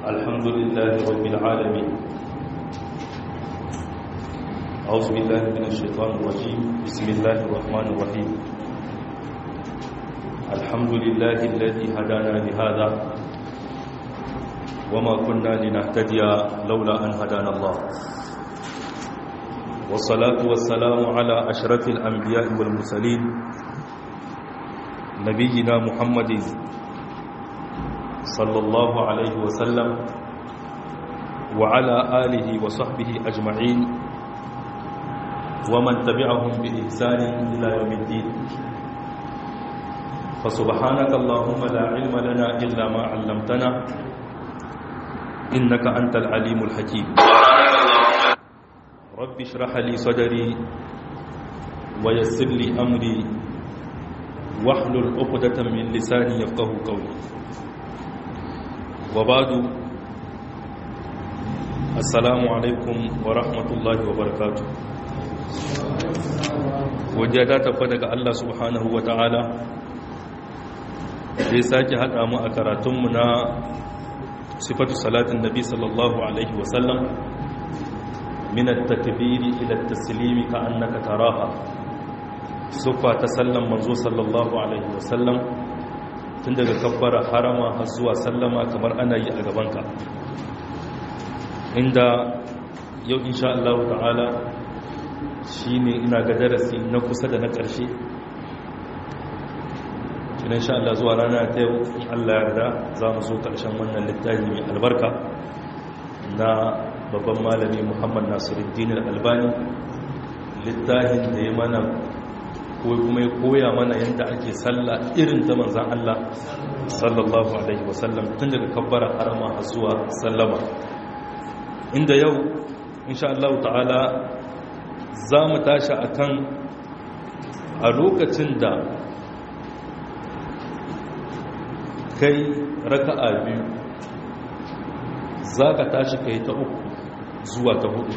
الحمد لله رب العالمين أعوذ بالله من الشيطان الرجيم بسم الله الرحمن الرحيم الحمد لله الذي هدانا لهذا وما كنا لنهتدي لولا أن هدانا الله والصلاة والسلام على أشرف الأنبياء والمرسلين نبينا محمد صلى الله عليه وسلم وعلى آله وصحبه أجمعين ومن تبعهم بإحسان إلى يوم الدين فسبحانك اللهم لا علم لنا إلا ما علمتنا إنك أنت العليم الحكيم رب اشرح لي صدري ويسر لي أمري واحلل عقدة من لساني يفقه قولي وبعد السلام عليكم ورحمة الله وبركاته wajada tafa daga Allah subhanahu wa ta'ala zai sake haɗa mu a karatunmu na sifatu salatin nabi sallallahu alaihi wasallam minat takbiri ila taslimi ka annaka taraha sufa ta sallan manzo sallallahu alaihi wasallam tun daga kabbara harama har zuwa sallama kamar ana yi a gabanka inda yau insha Allah ta'ala shi ne ina ga darasi na kusa da na ƙarshe tunan sha Allah zuwa rana ta yau in Allah yarda za mu zo ƙarshen wannan littafi mai albarka na babban malami muhammad nasiruddin albani littafin da ya mana ko kuma ya koya mana yadda ake sallah irin ta manzan Allah sallallahu alaihi wasallam tun daga kabbara harama har zuwa sallama inda yau insha Allah ta'ala za mu tashi a kan a lokacin da kai raka'a biyu za ka tashi kai ta uku zuwa ta hudu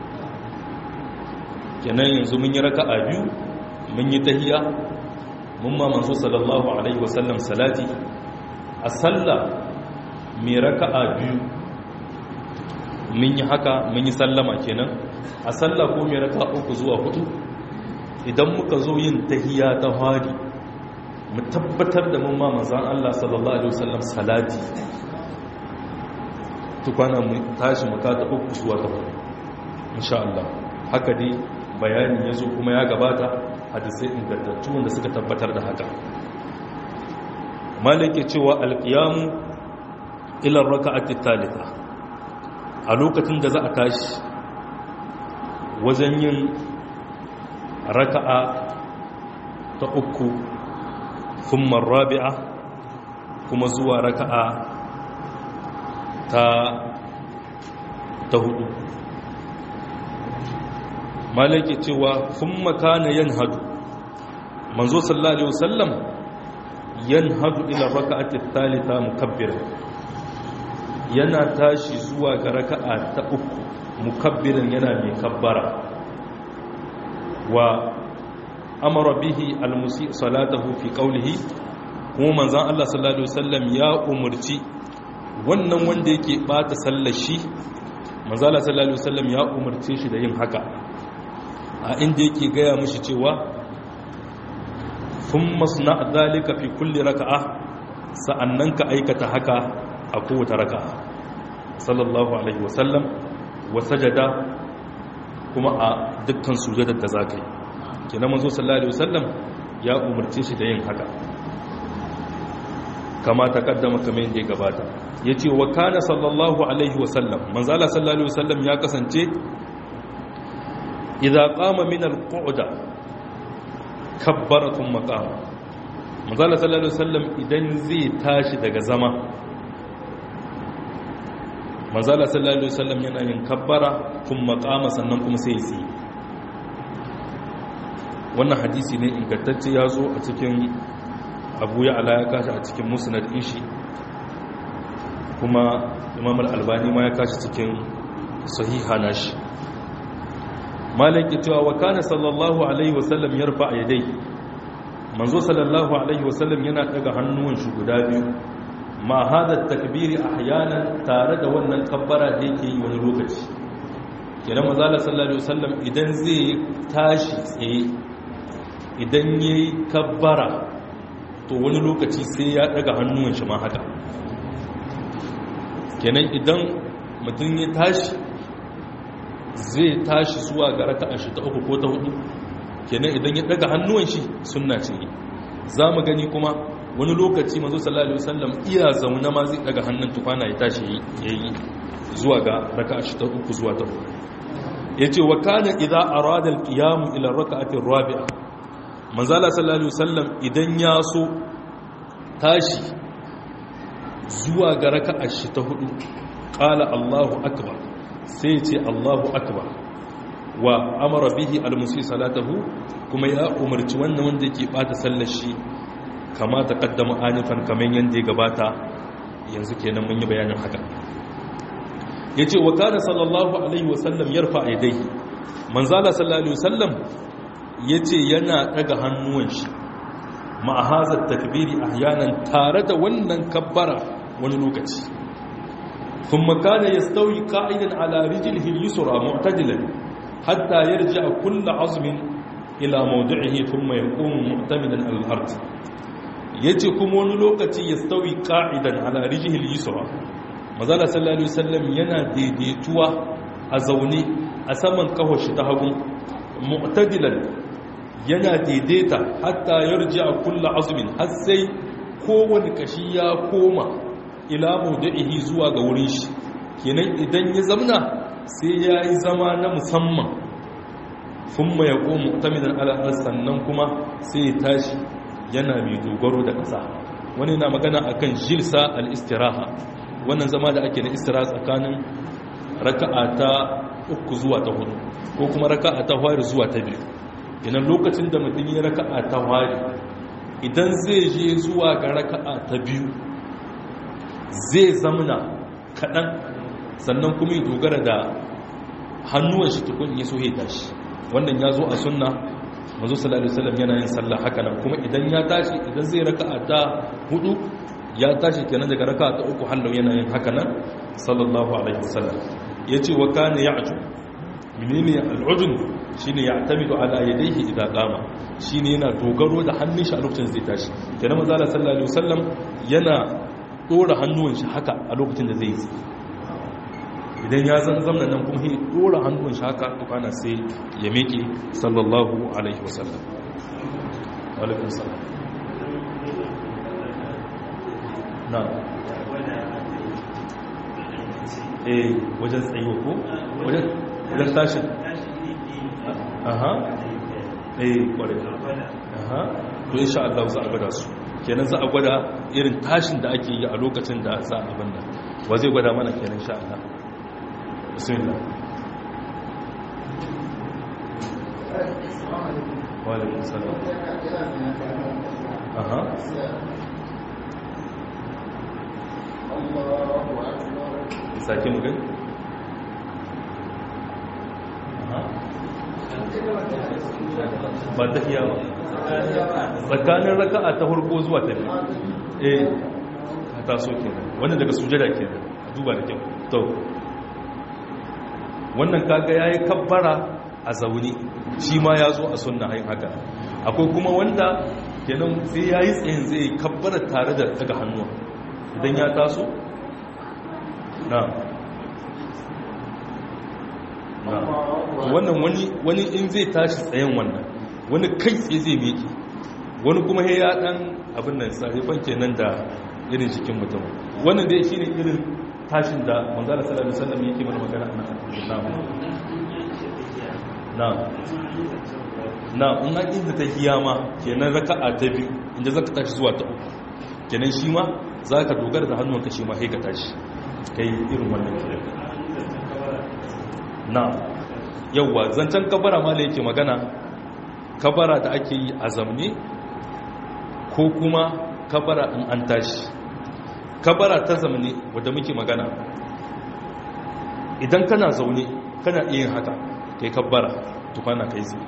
kenan yanzu mun yi raka'a biyu mun yi tahiya mun ma manzo sallallahu alaihi wasallam salati a sallah mai raka'a biyu mun yi haka mun yi sallama kenan a sallah ko mai raka uku zuwa hudu idan muka zo yin tahiya ta hari mu tabbatar da mun ma manzan Allah sallallahu alaihi wasallam salati tukwana mu tashi mu kata uku zuwa ta hudu insha Allah haka dai bayani yazo kuma ya gabata hadisai ingantattu wanda suka tabbatar da haka malike cewa alqiyamu ila raka'ati thalitha a lokacin da za a tashi wajen yin raka'a ta uku thumma rabi'a kuma zuwa raka'a ta ta hudu malaki cewa thumma kana yanhadu manzo sallallahu alaihi wasallam yanhadu ila raka'ati thalitha mukabbiran yana tashi zuwa ga raka'a ta uku mukabbirin yana mai kabbara wa amara bihi almusi salatahu fi qawlihi kuma manzon Allah sallallahu alaihi wasallam ya umurci wannan wanda yake bata sallar shi manzon Allah sallallahu alaihi wasallam ya umurce shi da yin haka a inda yake gaya mishi cewa thumma sna dhalika fi kulli raka'a sa'annan ka aikata haka a kowace raka'a sallallahu alaihi wasallam wa sajada kuma a dukkan sujadar da zakai kenan manzo sallallahu alaihi wasallam ya umarce shi da yin haka kama ta kaddama kamar yadda ya gabata yace wa kana sallallahu alaihi wasallam manzo Allah sallallahu alaihi wasallam ya kasance idza qama min al-qu'da kabbara thumma qama manzo Allah sallallahu alaihi wasallam idan zai tashi daga zama manzala sallallahu alaihi wasallam yana yin kabbara kun makama sannan kuma sai yi wannan hadisi ne ingantacce ya zo a cikin abu ya ala ya kashi a cikin musnad ishi kuma imam al-albani ma ya kashi cikin sahiha nashi malaki cewa wa kana sallallahu alaihi wasallam yarfa yadai manzo sallallahu alaihi wasallam yana daga hannuwan shi guda biyu ma hada takbiri ahyanan tare da wannan kabbara da yake yi wani lokaci kenan manzala sallallahu alaihi wasallam idan zai tashi tsaye idan yayi kabbara to wani lokaci sai ya daga hannuwan shi ma haka kenan idan mutum ya tashi zai tashi zuwa ga raka'a shi ta uku ko ta hudu kenan idan ya daga hannuwan shi sunna ce za mu gani kuma wani lokaci mazo sallallahu alaihi wasallam iya zauna ma zai daga hannun tukwana ya tashi yayi zuwa ga raka'a shi ta uku zuwa ta hudu yace wa kana idza arada al-qiyam ila raka'ati ar-rabi'a manzala sallallahu alaihi wasallam idan ya so tashi zuwa ga raka'a shi ta hudu qala Allahu akbar sai ce Allahu akbar wa amara bihi al-musi salatahu kuma ya umarci wannan wanda yake bata sallar shi kama taqaddama anifan kaman yanda ya gabata yanzu kenan mun yi bayanin haka yace wa kana sallallahu alaihi wasallam yarfa aidaihi manzala sallallahu alaihi wasallam yace yana daga hannuwan shi ma hazat takbiri ahyanan tare da wannan kabbara wani lokaci ثم كان يستوي قاعدا على رجله اليسرى معتدلا حتى يرجع كل عظم إلى موضعه ثم يقوم معتمدا على الأرض yace kuma wani lokaci ya stawi ka'idan ala rijihil yusra mazala sallallahu alaihi wasallam yana daidaituwa a zaune a saman kafar shi ta hagu mu'tadilan yana daidaita hatta yarji'a kullu azmin har sai kowane kashi ya koma ila maudu'ihi zuwa ga wurin shi kenan idan ya zamna sai ya yi zama na musamman thumma yaqumu mu'tamidan ala sannan kuma sai ya tashi yana mai dogaro da ƙasa wani na magana akan jilsa al-istiraha wannan zama da ake na istiraha tsakanin raka'a ta uku zuwa ta hudu ko kuma raka'a ta fari zuwa ta biyu idan lokacin da mutum ya raka'a ta fari idan zai je zuwa ga raka'a ta biyu zai zamna kaɗan sannan kuma ya dogara da hannuwan shi tukun ya so ya tashi wannan ya zo a sunna mazu sallallahu alaihi wasallam yana yin sallah haka nan kuma idan ya tashi idan zai raka'a ta hudu ya tashi kenan daga raka'a ta uku hallau yana yin haka nan sallallahu alaihi wasallam yace wa kana ya'ju menene al'ujun shine ya'tamidu ala yadayhi idza qama shine yana dogaro da hannun shi a lokacin zai tashi kenan manzo sallallahu alaihi wasallam yana dora hannuwan shi haka a lokacin da zai yi idan ya zan zamna nan kuma ya dora hannuwan shi haka tukana sai ya meke sallallahu alaihi wasallam alaikun salam na eh wajen tsayo ko wajen tashin aha eh kwarai aha to insha Allah za a gwada su kenan za a gwada irin tashin da ake yi a lokacin da za a abin da wa zai gwada mana kenan insha Allah bismillah wa alaikum salam aha sake mu gani aha ba ta iya ba tsakanin raka'a ta farko zuwa ta biyu eh ta so kenan wannan daga sujada kenan duba da kyau to wannan kaga yayi kabbara a zauni shi ma ya zo a sunna hayin haka akwai kuma wanda kenan sai yayi tsayin zai kabbara tare da daga hannuwa idan ya taso na wannan wani wani in zai tashi tsayen wannan wani kai tsaye zai meke wani kuma ya dan abin nan sarifan kenan da irin jikin mutum wannan dai shine irin tashin da manzala sallallahu alaihi wasallam yake mana magana na na na in an inda ta kiyama kenan raka'a ta biyu inda zaka tashi zuwa ta uku kenan shi ma zaka dogara da hannunka shi ma sai ka tashi kai irin wannan kiran na yauwa zancen kabara ma da yake magana kabara da ake yi a zamne ko kuma kabara in an tashi kabara ta zamne wadda muke magana idan kana zaune kana iya haka kai kabara tukwana kai zai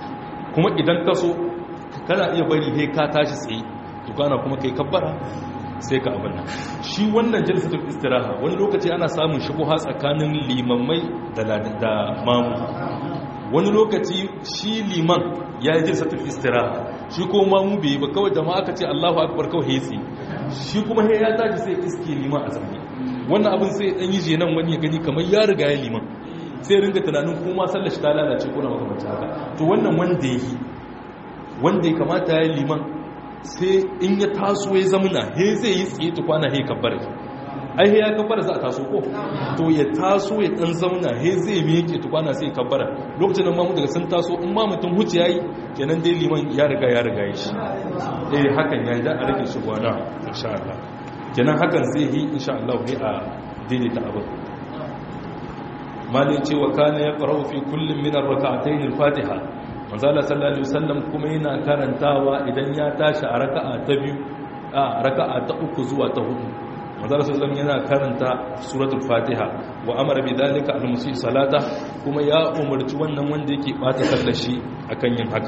kuma idan ka so kana iya bari he ka tashi tsaye tukwana kuma kai kabara sai ka abin nan shi wannan jalsatul istiraha wani lokaci ana samun shubuha tsakanin limammai da mamu wani lokaci shi liman ya yi jalsatul istiraha shi ko mamu bai ba kawai jama'a aka ce Allahu akbar kawai hetsi shi kuma he ya tashi sai iske liman a zambi wannan abin sai dan yi jenan wani ya gani kamar ya riga ya liman sai ringa tunanin kuma sallar shi ta lalace ko na makamancin haka to wannan wanda ya yi wanda ya kamata ya yi liman sai in ya taso ya zamuna he zai yi tsaye tukwana he kabbara ai he ya kabbara za a taso ko to ya taso ya dan zauna he zai miƙe tukwana sai kabbara lokacin nan mamu daga sun taso in ma mutum huce yayi kenan dai liman ya riga ya riga ya shi eh hakan ya da a rage shi gwana insha Allah kenan hakan zai yi insha Allah ne a daidaita abin malin cewa kana ya qara'u fi kullum min ar-rak'atayn al-fatiha manzala sallallahu alaihi wasallam kuma yana karantawa idan ya tashi a raka'a ta biyu a raka'a ta uku zuwa ta hudu manzala sallallahu yana karanta suratul fatiha wa amara bi dalika al-musi salata kuma ya umarci wannan wanda yake bata sallar shi akan yin haka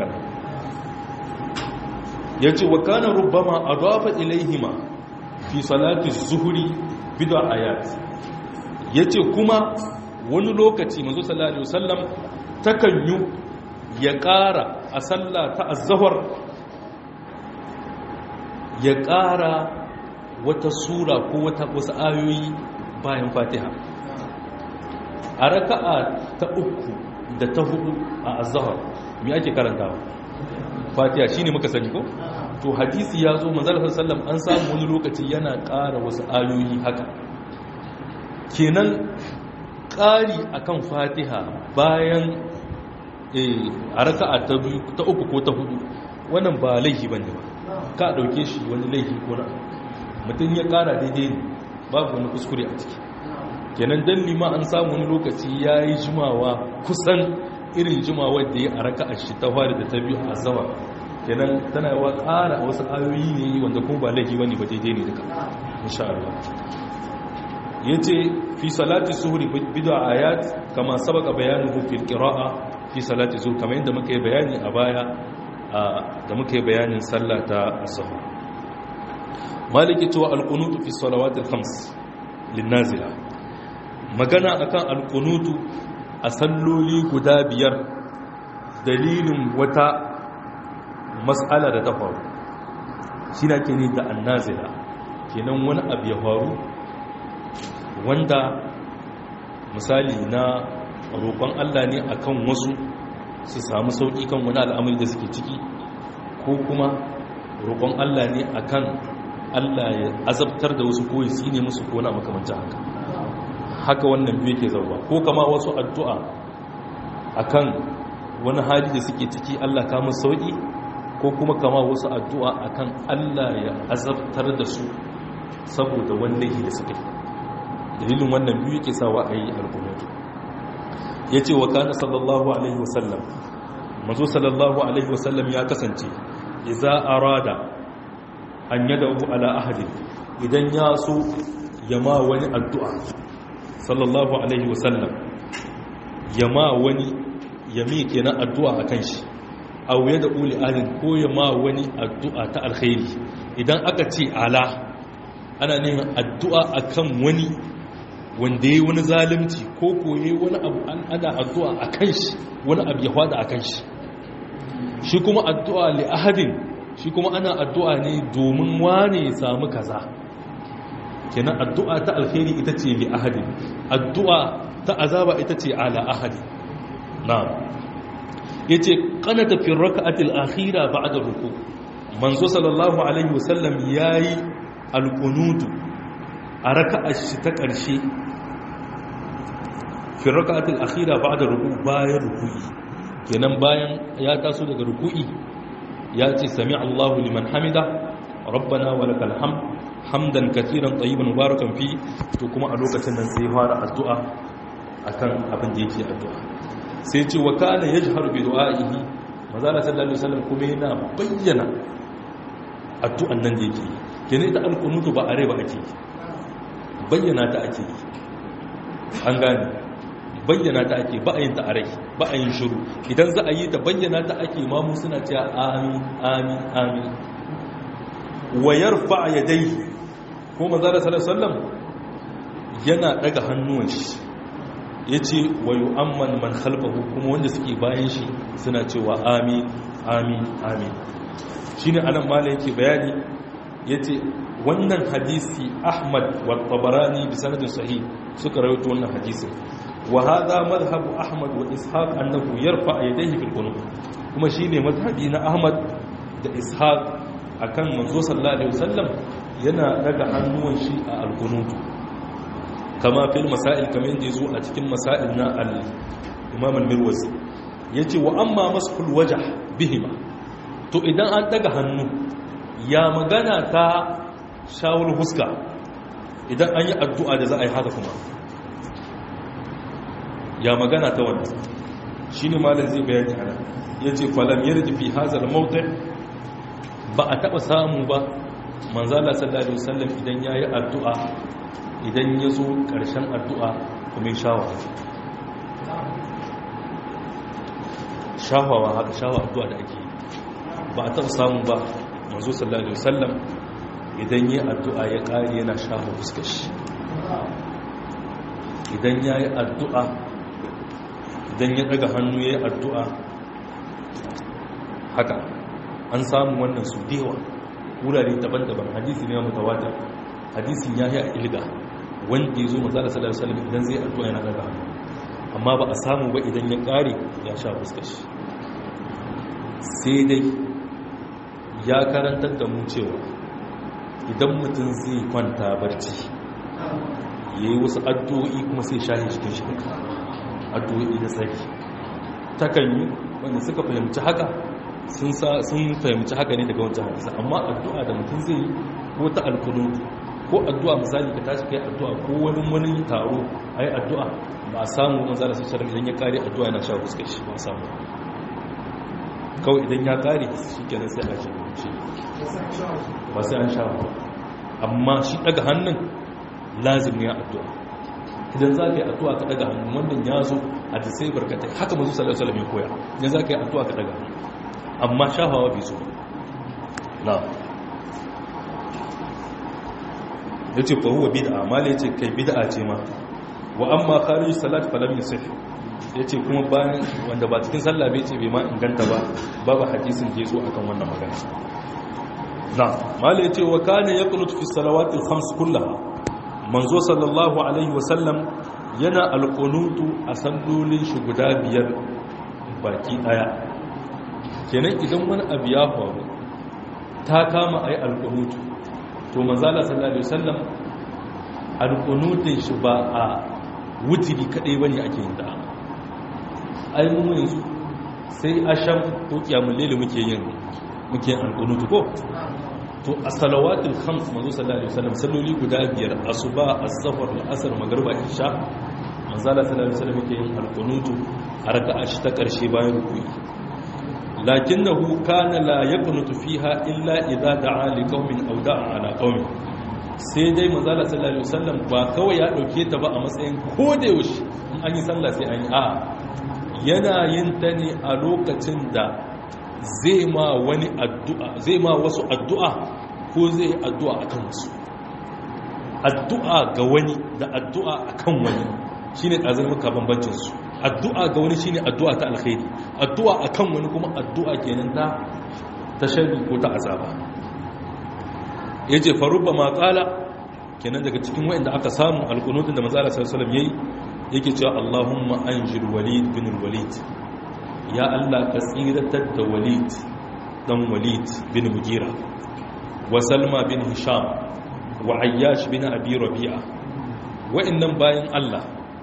yace wa kana rubbama adafa ilaihima fi salati az-zuhri bid'a ayat yace kuma wani lokaci manzo sallallahu alaihi wasallam takan yi ya ƙara a sallah ta azahar ya ƙara wata sura ko wata wasu ayoyi bayan fatiha a raka'a ta uku da ta hudu a azahar mai ake karantawa fatiha shine muka sani ko to hadisi ya zo manzala sallam an samu wani lokaci yana ƙara wasu ayoyi haka kenan ƙari akan fatiha bayan a raka'a ta biyu ta uku ko ta hudu wannan ba laifi bane ba ka dauke shi wani laifi ko na mutum ya kara daidai ne babu wani kuskure a ciki kenan dan lima an samu wani lokaci yayi jimawa kusan irin jimawa da ya a raka'a shi ta fari da ta biyu a zawa kenan tana yawa kara wasu ayoyi ne wanda kuma ba laifi bane ba daidai ne duka insha Allah yace fi salati suhri bid'a ayat kama sabaka bayanuhu fil qira'a fi salati zuhr kamar yadda muka yi bayani a baya da muka yi bayanin sallah ta zuhr maliki to alqunutu fi salawati alkhams linnazila magana akan alqunutu a salloli guda biyar dalilin wata mas'ala da ta faru shi na ke ni da annazila kenan wani abu ya faru wanda misali na roƙon Allah ne akan wasu su samu sauƙi kan wani al'amari da suke ciki ko kuma roƙon Allah ne akan Allah ya azabtar da wasu ko ya ne musu ko na makamanta haka haka wannan biyu ke zauwa ko kama wasu addu'a akan wani hali da suke ciki Allah kama sauƙi ko kuma kama wasu addu'a akan Allah ya azabtar da su saboda wanda da suka yi dalilin wannan biyu ke sawa a yi alkunutu ya ce wa kana sallallahu alaihi wasallam mazo sallallahu alaihi wasallam ya kasance iza arada an yada ala ahadi idan ya so ya ma wani addu'a sallallahu alaihi wasallam ya ma wani ya mi kenan addu'a a kan shi a wuya da uli ahadin ko ya ma wani addu'a ta alkhairi idan aka ce ala ana neman addu'a akan wani wanda ya yi wani zalimci ko koye wani abu an ana addu'a a kan shi wani abu ya hwada a kan shi shi kuma addu'a li ahadin shi kuma ana addu'a ne domin wane ya samu kaza kenan addu'a ta alkhairi ita ce li ahadin addu'a ta azaba ita ce ala ahadin na ya ce kanata fi raka'atil akhira ba'da ruku manzo sallallahu alaihi wasallam yayi alqunutu a raka'ar shi ta ƙarshe fi raka'atul akhira ba'da ruku bayan ruku'i kenan bayan ya taso daga ruku'i ya ce sami Allahu liman hamida rabbana wa lakal hamd hamdan katiran tayyiban mubarakan fi to kuma a lokacin nan sai fara addu'a akan abin da yake addu'a sai ce wa kana yajharu bi du'a'ihi manzala sallallahu alaihi wasallam kuma yana bayyana addu'an nan da yake kenan ita alqunutu ba are ba ake bayyana ta ake an gane bayyana ta ake ba a yin ta a rai ba a yin shiru idan za a yi ta bayyana ta ake mamu suna cewa amin amin amin wayar fa'a ya dai ko manzala sallallahu yana daga hannuwan shi yace wa yu'amman man khalfahu kuma wanda suke bayan shi suna cewa amin amin amin shine anan mala yake bayani yace wannan hadisi Ahmad wa Tabarani bi sanadin sahih suka rawaito wannan hadisin wa hadha madhhabu Ahmad wa Ishaq annahu yarfa yadayhi fil qunut kuma shine madhhabi na Ahmad da Ishaq akan manzo sallallahu alaihi wasallam yana daga hannuwan shi a al-qunut kama fil masail kamar yadda yazo a cikin masail na al-Imam al-Mirwazi yace wa amma mashul wajh bihima to idan an daga hannu ya magana ta shawul huska idan an yi addu'a da za a yi haka kuma ya magana ta wannan shi ne malin zai bayani ana ya ce falam yarda fi hazar mautai ba a taɓa samu ba manzala sallallahu alaihi wasallam idan ya yi addu'a idan ya zo ƙarshen addu'a kuma shawa shawawa haka shawa addu'a da ake ba a taɓa samu ba manzo sallallahu alaihi wasallam idan yi addu'a ya ƙari yana shafa fuskashi idan ya yi addu'a idan ya daga hannu ya yi addu'a haka an samu wannan su dewa wurare daban-daban hadisi ne mutawatar hadisin ya yi a ilga wanda ya zo mazala sallallahu alaihi wasallam idan zai addu'a yana daga hannu amma ba a samu ba idan ya ƙari ya sha fuskashi sai dai ya karantar da mu cewa idan mutum zai kwanta barci ya yi wasu addu'o'i kuma sai shahi cikin shi addu'o'i da tsaki takan yi wanda suka fahimci haka sun fahimci haka ne daga wancan hadisa amma addu'a da mutum zai yi ko ta alkunu ko addu'a misali ka tashi kai addu'a ko wani wani taro a yi addu'a ba a samu manzara sassarar idan ya kare addu'a yana sha fuskar shi ba a samu kawai idan ya kare shi kenan sai a shi ba sai an sha ba amma shi daga hannun lazim ne addu'a idan za ka yi addu'a ka daga hannun wannan ya zo a da sai barkatai haka mazu sallallahu alaihi wasallam koya idan za ka yi addu'a ka daga hannun amma shafawa bai so na ya ce fa huwa bid'a mala ya ce kai bid'a ce ma wa amma kharij salat falam yusih ya ce kuma bayan wanda ba cikin sallah bai ce bai ma inganta ba babu hadisin da ya zo akan wannan magana na mala ya ce wa kana yaqnut fi salawatil khams kullaha manzo sallallahu alaihi wasallam yana alqunutu a sallolin shi guda biyar baki daya kenan idan wani abu ya faru ta kama ayi alqunutu to manzo sallallahu alaihi wasallam alqunutun shi ba a wutiri kadai bane ake yin da ai mu yanzu sai asham ko kiyamul layl muke yin muke yin alqunutu ko to a salawatul khams manzo sallallahu alaihi wasallam salloli guda biyar asuba as-safar al-asr magriba isha manzo sallallahu alaihi wasallam yake yin al-qunutu a raka'a shi ta karshe bayan ruku'i lakinnahu kana la yaqnutu fiha illa idza da'a li qaumin aw da'a ala qaumin sai dai manzo sallallahu alaihi wasallam ba kawai ya dauke ta ba a matsayin koda yaushe in an yi sallah sai an yi a yana yin ta ne a lokacin da zai ma wani addu'a zai ma wasu addu'a ko zai addu'a akan wasu addu'a ga wani da addu'a akan wani shine kazan muka bambancin su addu'a ga wani shine addu'a ta alkhairi addu'a akan wani kuma addu'a kenan ta ta sharri ko ta azaba yace farubba ma qala kenan daga cikin wayanda aka samu alqunutun da manzo Allah sallallahu alaihi wasallam yayi yake cewa Allahumma anjil walid bin walid ya Allah ka tsiratar da walid dan walid bin mugira wa salma bin hisham wa ayyash bin abi rabi'a wa'annan bayan Allah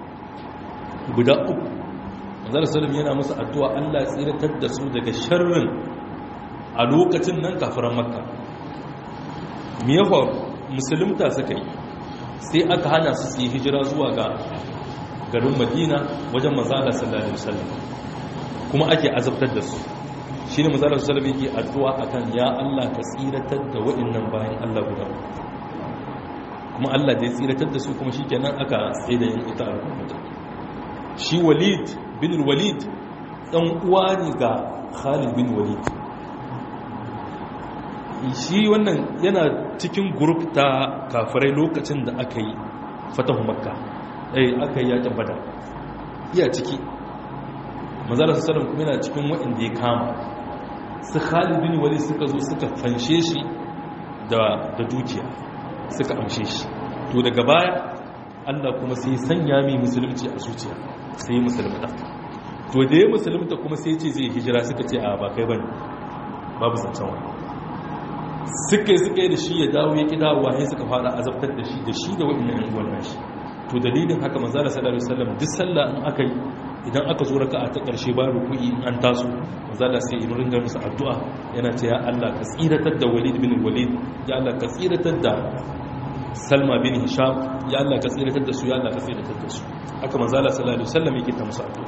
guda uku manzon sallam yana musu addu'a Allah tsiratar da su daga sharrin a lokacin nan kafiran makka me yafa musulunta suka yi sai aka hana su su yi hijira zuwa ga garin madina wajen manzala sallallahu alaihi wasallam kuma ake azabtar da su shi ne mazalar salabi ke addu'a a kan ya Allah ka tsiratar da waɗannan bayan Allah guda kuma Allah da ya tsiratar da su kuma shi kenan aka tsaye da yin ita al'ummata shi walid bin walid ɗan uwa ne ga khalid bin walid shi wannan yana cikin grup ta kafirai lokacin da aka yi fatahu makka eh aka yi yakin badar iya ciki manzala sallallahu kuma yana cikin waɗanda ya kama su Khalid bin Walid suka zo suka fanshe shi da da dukiya suka amshe shi to daga baya Allah kuma sai sanya mai musulunci a zuciya sai musulmata to da ya musulunta kuma sai ce zai hijira suka ce a ba kai bane babu zancen wani suka yi suka yi da shi ya dawo ya ƙi dawowa ya suka fara azabtar da shi da shi da waɗannan yan uwan nashi to dalilin haka manzala sallallahu alaihi wasallam duk sallah in aka yi idan aka zo raka'a ta ƙarshe ba ruku'i in an taso manzala sai in ringa musu addu'a yana ce ya Allah ka tsiratar da Walid bin Walid ya Allah ka tsiratar da Salma bin Hisham ya Allah ka tsiratar da su ya Allah ka tsiratar da su haka manzala sallallahu alaihi wasallam yake ta musu addu'a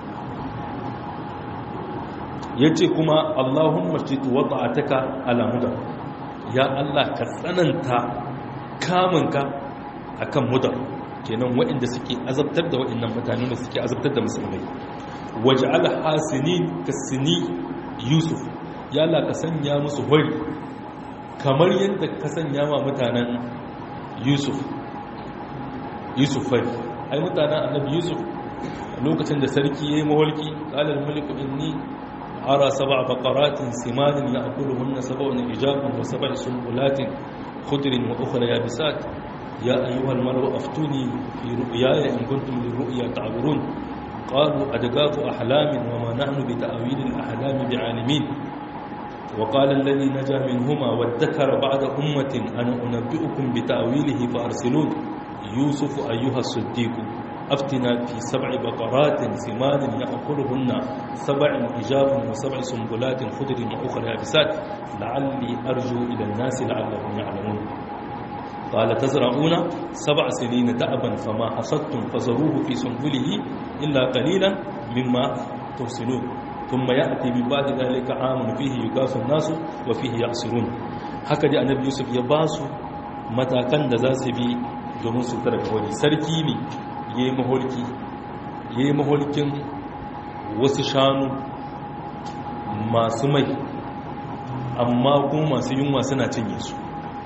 yace kuma Allahumma jitu wada'ataka ala mudar ya Allah ka tsananta kamunka akan mudar kenan waɗanda suke azabtar da waɗannan mutane da suke azabtar da musulmai waj'al hasinin kasini yusuf ya Allah ka sanya musu hori kamar yadda ka sanya ma mutanen yusuf yusuf fari ai mutanen annabi yusuf lokacin da sarki yayi mawalki qala al-malik inni ara sab'a baqaratin simanin ya'kuluhunna sab'un ijabun wa sab'a sunbulatin khudrin wa ukhra yabisat يا أيها الملأ أفتوني في رؤياي إن كنتم للرؤيا تعبرون قالوا أدقاف أحلام وما نحن بتأويل الأحلام بعالمين وقال الذي نجا منهما وادكر بعد أمة أنا أنبئكم بتأويله فأرسلون يوسف أيها الصديق أفتنا في سبع بقرات سمان يأكلهن سبع إجاب وسبع سنبلات خضر وأخرى يابسات لعلي أرجو إلى الناس لعلهم يعلمون قال تزرعون سبع سنين دأبا فما حصدتم فزروه في سنبله إلا قليلا مما تحسنون ثم يأتي من بعد ذلك عام فيه يقاس الناس وفيه يعصرون هكذا النبي يوسف يباسو matakan da za su bi domin su tara wani sarki ne ya yi maholki ya yi maholkin wasu shanu masu mai amma kuma masu yunwa suna cinye su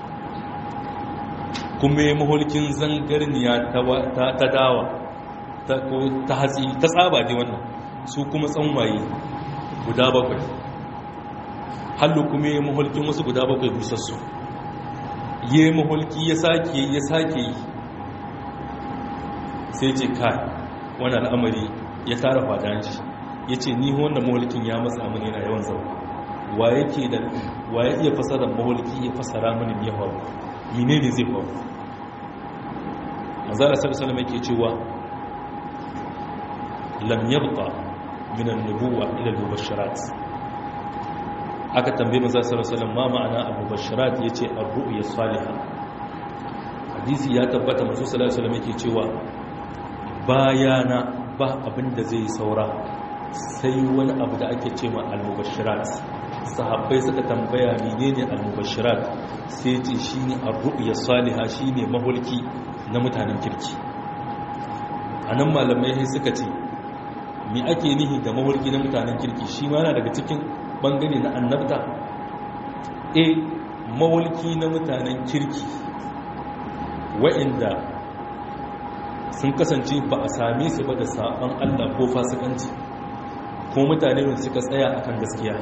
kuma ya maholkin zangarniya ta dawa ta hatsi ta tsaba ne wannan su kuma tsanwaye guda bakwai hallu kuma ya maholkin wasu guda bakwai busassu ya maholki ya sake ya sake yi sai ce kai wani al'amari ya tara fadanci ya ce ni wanda maholkin ya matsa mini yana yawan zama wa yake da wa ya iya fasara maholki ya fasara mini ya faru mine ne zai faru manzara sarsalam yake cewa lam yabqa min an-nubuwa ila al-mubashirat aka tambaye manzara sarsalam ma ma'ana al-mubashirat yace ar-ru'ya salihah hadisi ya tabbata manzo sallallahu alaihi wasallam yake cewa bayana ba abin da zai saura sai wani abu da ake cewa al-mubashirat sahabbai suka tambaya menene al-mubashirat sai ce shine ar-ru'ya salihah shine mahulki na mutanen kirki anan malamai sai suka ce me ake nihi da mahulki na mutanen kirki shi ma yana daga cikin bangare na annabta eh mahulki na mutanen kirki wa'inda sun kasance ba a same su ba da saban Allah ko fasikanci ko mutane da suka tsaya akan gaskiya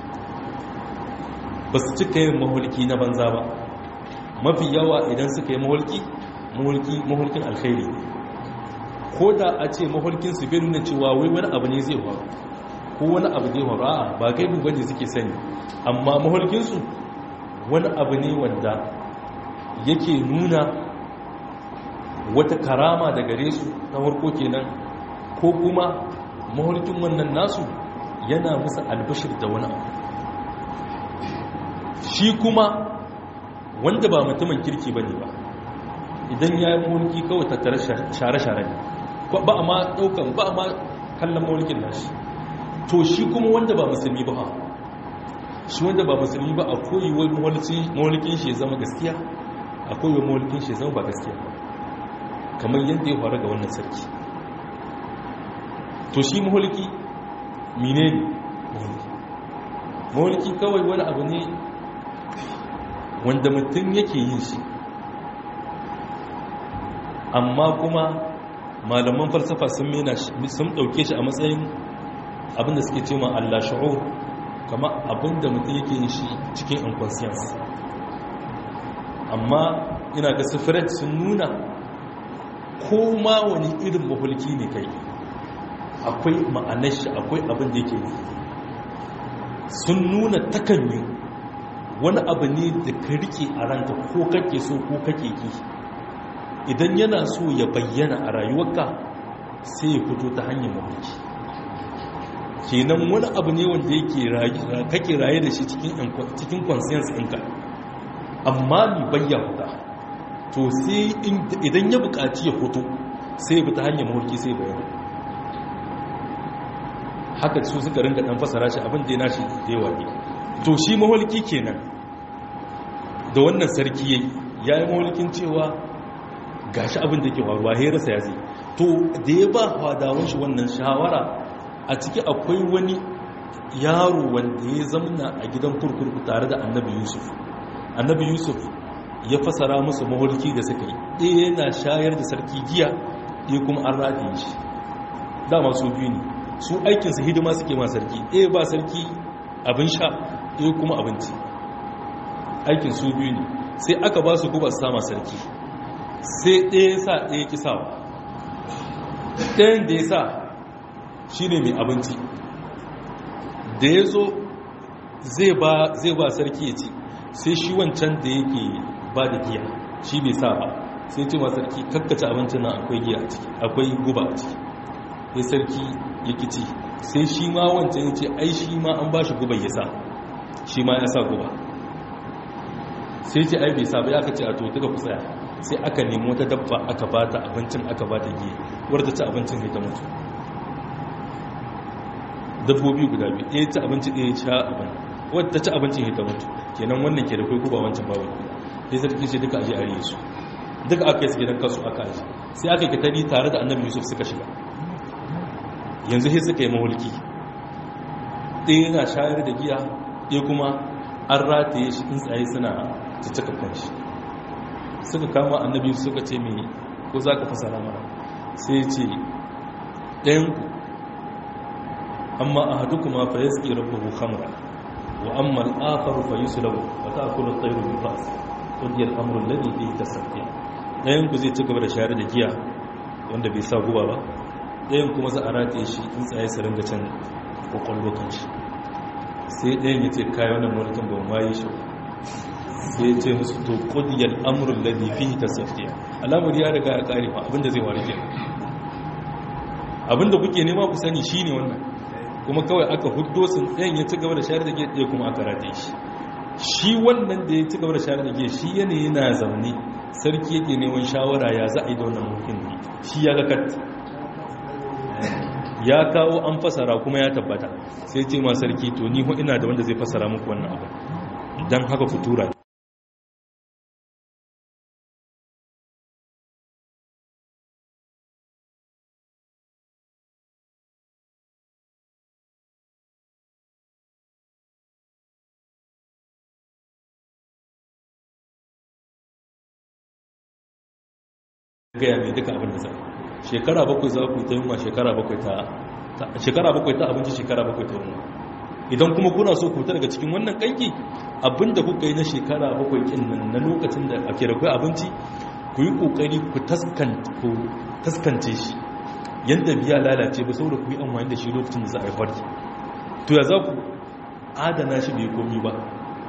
ba su cika yin mahulki na banza ba mafi yawa idan suka yi mahulki mahulkin alkhairi ko da a ce mahulkin su bai nuna cewa wai wani abu ne zai faru ko wani abu zai faru a ba gaibu bane suke sani amma mahulkinsu wani abu ne wanda yake nuna wata karama da gare su ta farko kenan ko kuma mahulkin wannan nasu yana musu albashir da wani abu shi kuma wanda ba mutumin kirki ba ne ba idan ya yi mulki kawai tattare share-share ne ba a ma daukan ba a ma kallon mulkin nashi to shi kuma wanda ba musulmi ba shi wanda ba musulmi ba a koyiwar mulkin shi ya zama gaskiya a koyiwar mulkin shi ya zama ba gaskiya kamar yadda ya faru ga wannan sarki to shi mulki mine ne mulki kawai wani abu ne wanda mutum yake yin shi amma kuma malaman falsafa sun mena sun dauke shi a matsayin abinda suke ce ma Allah shu'ur kama abinda mutum yake yin shi cikin unconscious amma ina ga sifirat sun nuna ko ma wani irin mahulki ne kai akwai ma'anar shi akwai abin da yake sun nuna takanyi wani abu ne da ka rike a ranka ko kake so ko kake ki idan yana so ya bayyana a rayuwarka sai ya fito ta hanyar mahulki kenan wani abu ne wanda yake kake raye da shi cikin conscience ɗinka amma mi bayyana to sai idan ya buƙaci ya fito sai ya ta hanyar mahulki sai bayyana haka su suka ringa dan fasara shi abin da ya nashi da yawa ne to shi mahulki kenan da wannan sarki yayi yayi mahulkin cewa gashi abin da yake faruwa sai rasa ya zai to da ya ba fadawan shi wannan shawara a ciki akwai wani yaro wanda ya zamna a gidan kurkurku tare da annabi yusuf annabi yusuf ya fasara musu mahulki da suka yi ɗaya yana shayar da sarki giya ɗaya kuma an rataye shi dama su biyu ne su aikinsu hidima suke ma sarki ɗaya ba sarki abin sha ɗaya kuma abinci aikin su biyu ne sai aka ba su guba su sama sarki sai ɗaya sa ɗaya kisawa ɗayan da ya sa shi ne mai abinci da ya zo zai ba sarki ya ci sai shi wancan da yake ba da giya shi bai sa ba sai ce ma sarki kakkace abincin nan akwai giya a ciki akwai guba a ciki sai sarki ya kici sai shi ma wancan ya ce ai shi ma an ba shi guba ya sa shi ma ya sa guba sai ce ai bai sa ba ya ka ce a to duka ku tsaya sai aka nemi wata dabba aka ba ta abincin aka ba ta giya wadda ta abincin ne ta mutu dabbobi guda biyu ɗaya ta abinci ɗaya sha abin wadda ta ci abincin ne ta mutu kenan wannan ke da kai guba wancan babu sai sarki ce duka aje a riye su duka aka yi su gidan kasu aka aji sai aka yi katari tare da annabi yusuf suka shiga yanzu sai suka yi mahulki ɗaya yana shayar da giya ɗaya kuma an rataye shi in tsaye suna ciccika kanshi suka kama annabi suka ce mai ko za ka fasara mara sai ce ɗayanku amma a hadu kuma fa ya suke rabu khamra wa amma al'afar fa yi sulabu wa ta akula tsairu mai ba ƙungiyar amurin ladi da ita safiya ɗayanku zai ci gaba da shayar da giya wanda bai sa guba ba ɗayan kuma za a rataye shi in tsaye su ringa can kwakwallo kan shi sai ɗayan ya ce kayan wannan mulkin ba ma yi shi sai ya ce musu to kudiyar amurin ladi fi ta safiya al'amuri ya riga ya kare ba abinda zai wari kenan abinda kuke nema ku sani shine wannan kuma kawai aka huddo sun ɗayan ya ci gaba da shayar da giya ɗaya kuma aka rataye shi shi wannan da ya ci gaba da shayar da giya shi yanayi na zaune sarki yake neman shawara ya za a yi da wannan mulkin ne shi ya ga kat ya kawo an fasara kuma ya tabbata sai ce ma sarki to ni ina da wanda zai fasara muku wannan abu don haka ku tura gaya mai duka abin da zai shekara bakwai za ku ta yunwa shekara bakwai ta shekara bakwai ta abinci shekara bakwai ta yunwa idan kuma kuna so ku daga cikin wannan kanki abinda kuka yi na shekara bakwai kin nan na lokacin da ake rakwai abinci ku yi kokari ku taskance shi yadda biya lalace ba saboda ku yi amfani da shi lokacin da za a yi farki to ya za ku adana shi bai komi ba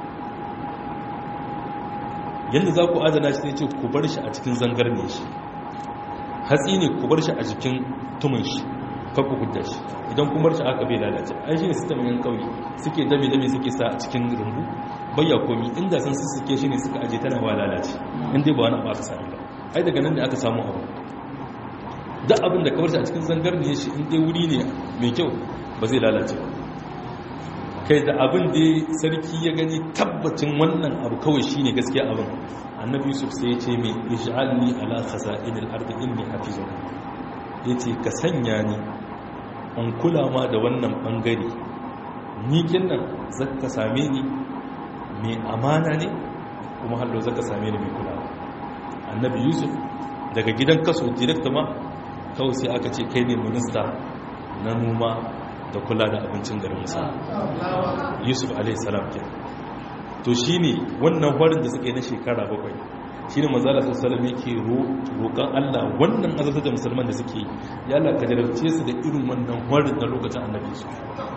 yadda za ku adana shi sai ce ku bar shi a cikin zangar ne shi hatsi ne ku bar shi a jikin tumin shi kakku hudda shi idan kuma shi aka bai lalace ai shi ne sistem yan kauye suke dame dame suke sa a cikin rumbu bayya komi inda sun sussuke shi ne suka aje tana wa lalace in dai ba wani abu aka sami ba ai daga nan da aka samu abu duk abin da kawar shi a cikin zangar ne shi in dai wuri ne mai kyau ba zai lalace ba kai da abin da sarki ya gani tabbacin wannan abu kawai shine gaskiya abin annabi yusuf sai ya ce mai ij'alni ala khaza'inil ardi inni hafizun yace ka sanya ni an kula ma da wannan bangare ni kinnan zaka same ni mai amana ne kuma hallo zaka same ni mai kulawa annabi yusuf daga gidan kaso direct ma kawai sai aka ce kai ne minista na noma da kula da abincin garin musa yusuf alaihi salam ke to shine wannan horin da suka yi na shekara bakwai shi ne mazala sassalam yake roƙon allah wannan azabtar da musulman da suke ya Allah ka jarabce su da irin wannan horin na lokacin annabi su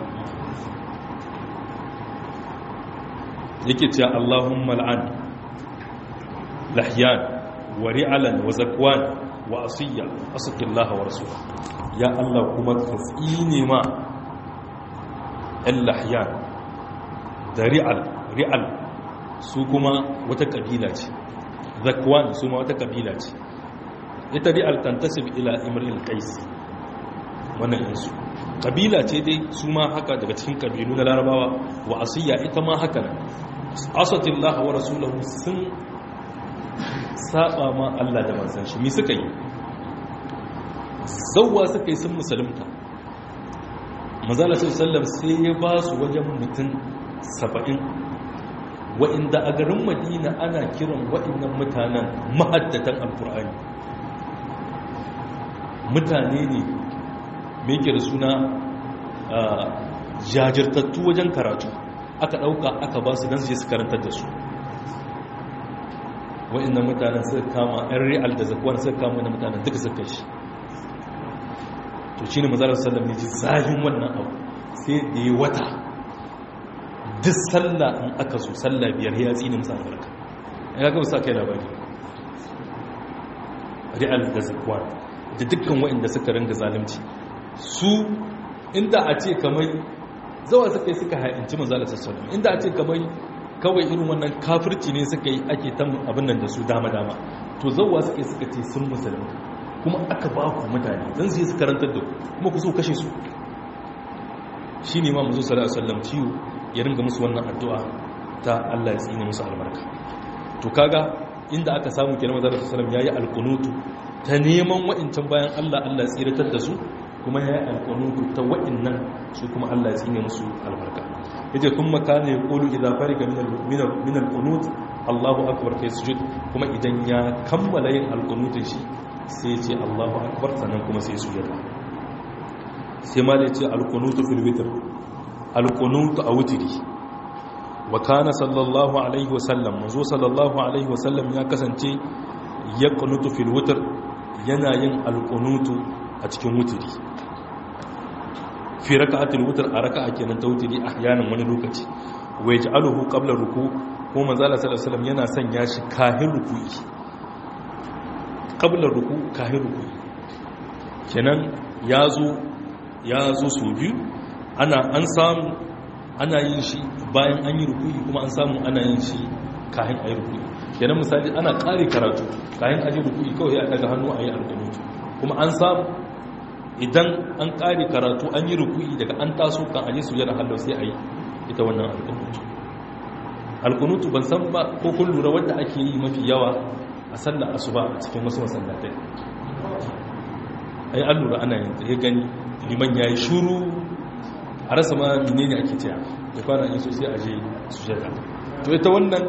yake cewa allahumma al'an lahyan wa ri'alan wa zakwan wa asiyya asqillaha wa rasula ya allah kuma ka tsine ma ɗan lahyan da ri'al ri'al su kuma wata ƙabila ce zakwan su ma wata ƙabila ce ita ri'al tantasib ila imril qais wannan insu ƙabila ce dai su ma haka daga cikin ƙabilu na larabawa wa asiyya ita ma haka nan asatillah wa rasulahu sun saba ma Allah da manzon shi mi suka yi zawwa suka yi sun musulunta mazala sallam sai ya ba su wajen mutum saba'in wa'inda a garin madina ana kiran wa'innan mutanen mahaddatan alkur'ani mutane ne mai kira suna jajirtattu wajen karatu aka ɗauka aka ba su don su je su karantar da su wa'innan mutanen suka kama 'yan real da zakuwan suka kama wani mutanen duka suka shi to shi ne mazalar sallam ne ji zahin wannan abu sai da ya wata duk sallah in aka so sallah biyar ya tsini musa albarka ya ga sa kai labari real da zakwan da dukkan waɗanda suka ringa zalunci su inda a ce kamar zawa suka yi suka hainci mazalar sallam inda a ce kamar kawai irin wannan kafirci ne suka yi ake ta abin nan da su dama-dama to zawa suka yi suka ce sun musulmi kuma aka ba ku mutane don su yi su karantar da kuma ku so kashe su shi ne ma musu sallallahu alaihi ciwo ya ringa musu wannan addu'a ta Allah ya tsine musu albarka to kaga inda aka samu kenan manzo sallallahu alaihi yayi alqunutu ta neman wa'incan bayan Allah Allah ya tsiratar da su kuma yayi alqunutu ta wa'innan su kuma Allah ya tsine musu albarka yace kuma kana yaqulu idza fariga min min alqunut Allahu akbar kai sujud kuma idan ya kammala yin alqunutun shi sai ce Allahu akbar sannan kuma sai sujada sai ma ce alqunutu fil witr alqunutu a wutri wa kana sallallahu alaihi wasallam manzo sallallahu alaihi wasallam ya kasance yaqnutu fil witr yana yin alqunutu a cikin wutri fi raka'atil witr a raka'a kenan ta wutri ahyanan wani lokaci wa yaj'aluhu qabla ruku ko manzo sallallahu alaihi wasallam yana sanya shi kahin ruku'i kablar ruku kahin ruku kenan ya zo ya zo su biyu ana an samu ana yin shi bayan an yi ruku kuma an samu ana yin shi kahin a yi ruku kenan misali ana kare karatu kahin a yi ruku kawai ya daga hannu a yi alkunutu kuma an samu idan an kare karatu an yi ruku daga an taso kan aje su yana hallau sai a yi ita wannan alkunutu alkunutu ban san ba ko kun lura wadda ake yi mafi yawa a sallar asuba a cikin wasu masallatai ai an lura ana yin ya gani liman ya yi shuru a rasa ma mine ne ake cewa da fara yin sosai a je su shaida to ita wannan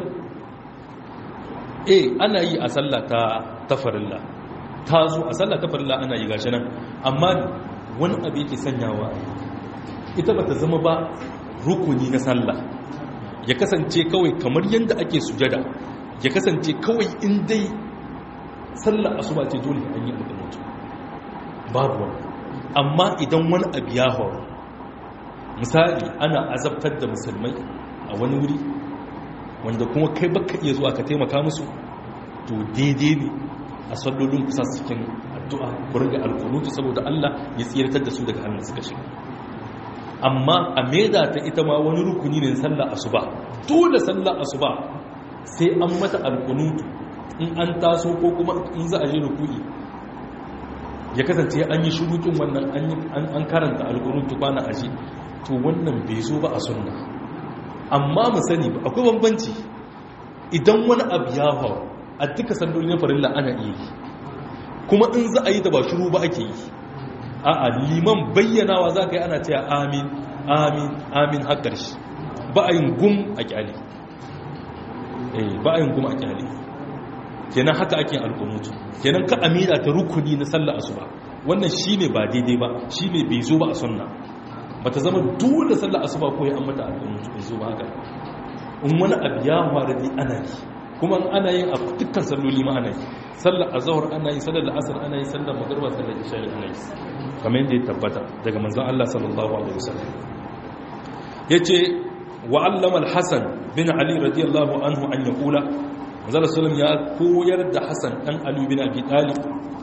eh ana yi a sallah ta tafarilla ta zo a sallah tafarilla ana yi gashi nan amma wani abu yake sanyawa ita ba ta zama ba rukuni na sallah ya kasance kawai kamar yadda ake sujada ya kasance kawai in dai sallar asuba ce dole an yi alƙanutu babu wani amma idan wani abu ya hau misali ana azabtar da musulmai a wani wuri wanda kuma kai baka iya zuwa ka taimaka musu to daidai ne a sallolin kusa cikin addu'a kurin da alƙanutu saboda Allah ya tsiratar da su daga hannun suka shiga amma a maida ta ita ma wani rukuni ne sallar asuba dole sallar asuba sai an mata alkunutu in an taso ko kuma in za a je ruku'i ya kasance an yi shurukin wannan an karanta alkunutu kwana aji to wannan bai zo ba a sunna amma mu sani ba akwai bambanci idan wani abu ya hau a duka sandoli na farilla ana iya yi kuma in za a yi da ba shuru ba ake yi a'a liman bayyanawa za ka yi ana cewa amin amin amin har ƙarshe ba a yin gum a kyali eh ba yin kuma a kyale kenan haka ake alkunutu kenan ka amina ta rukuni na sallar asuba wannan shine ba daidai ba shine bai zo ba a sunna bata zama dole sallar asuba ko ya mata alkunutu bai zo ba haka in wani abu ya fara dai ana yi kuma ana yin a dukkan salloli ma ana yi sallar azhar ana yi sallar asr ana yi sallar magriba sallar isha ana yi kamar yadda ya tabbata daga manzon Allah sallallahu alaihi wasallam yace wa allama al-hasan bin ali radiyallahu anhu an yaqula manzon sallam ya koyar da hasan dan ali bin abi talib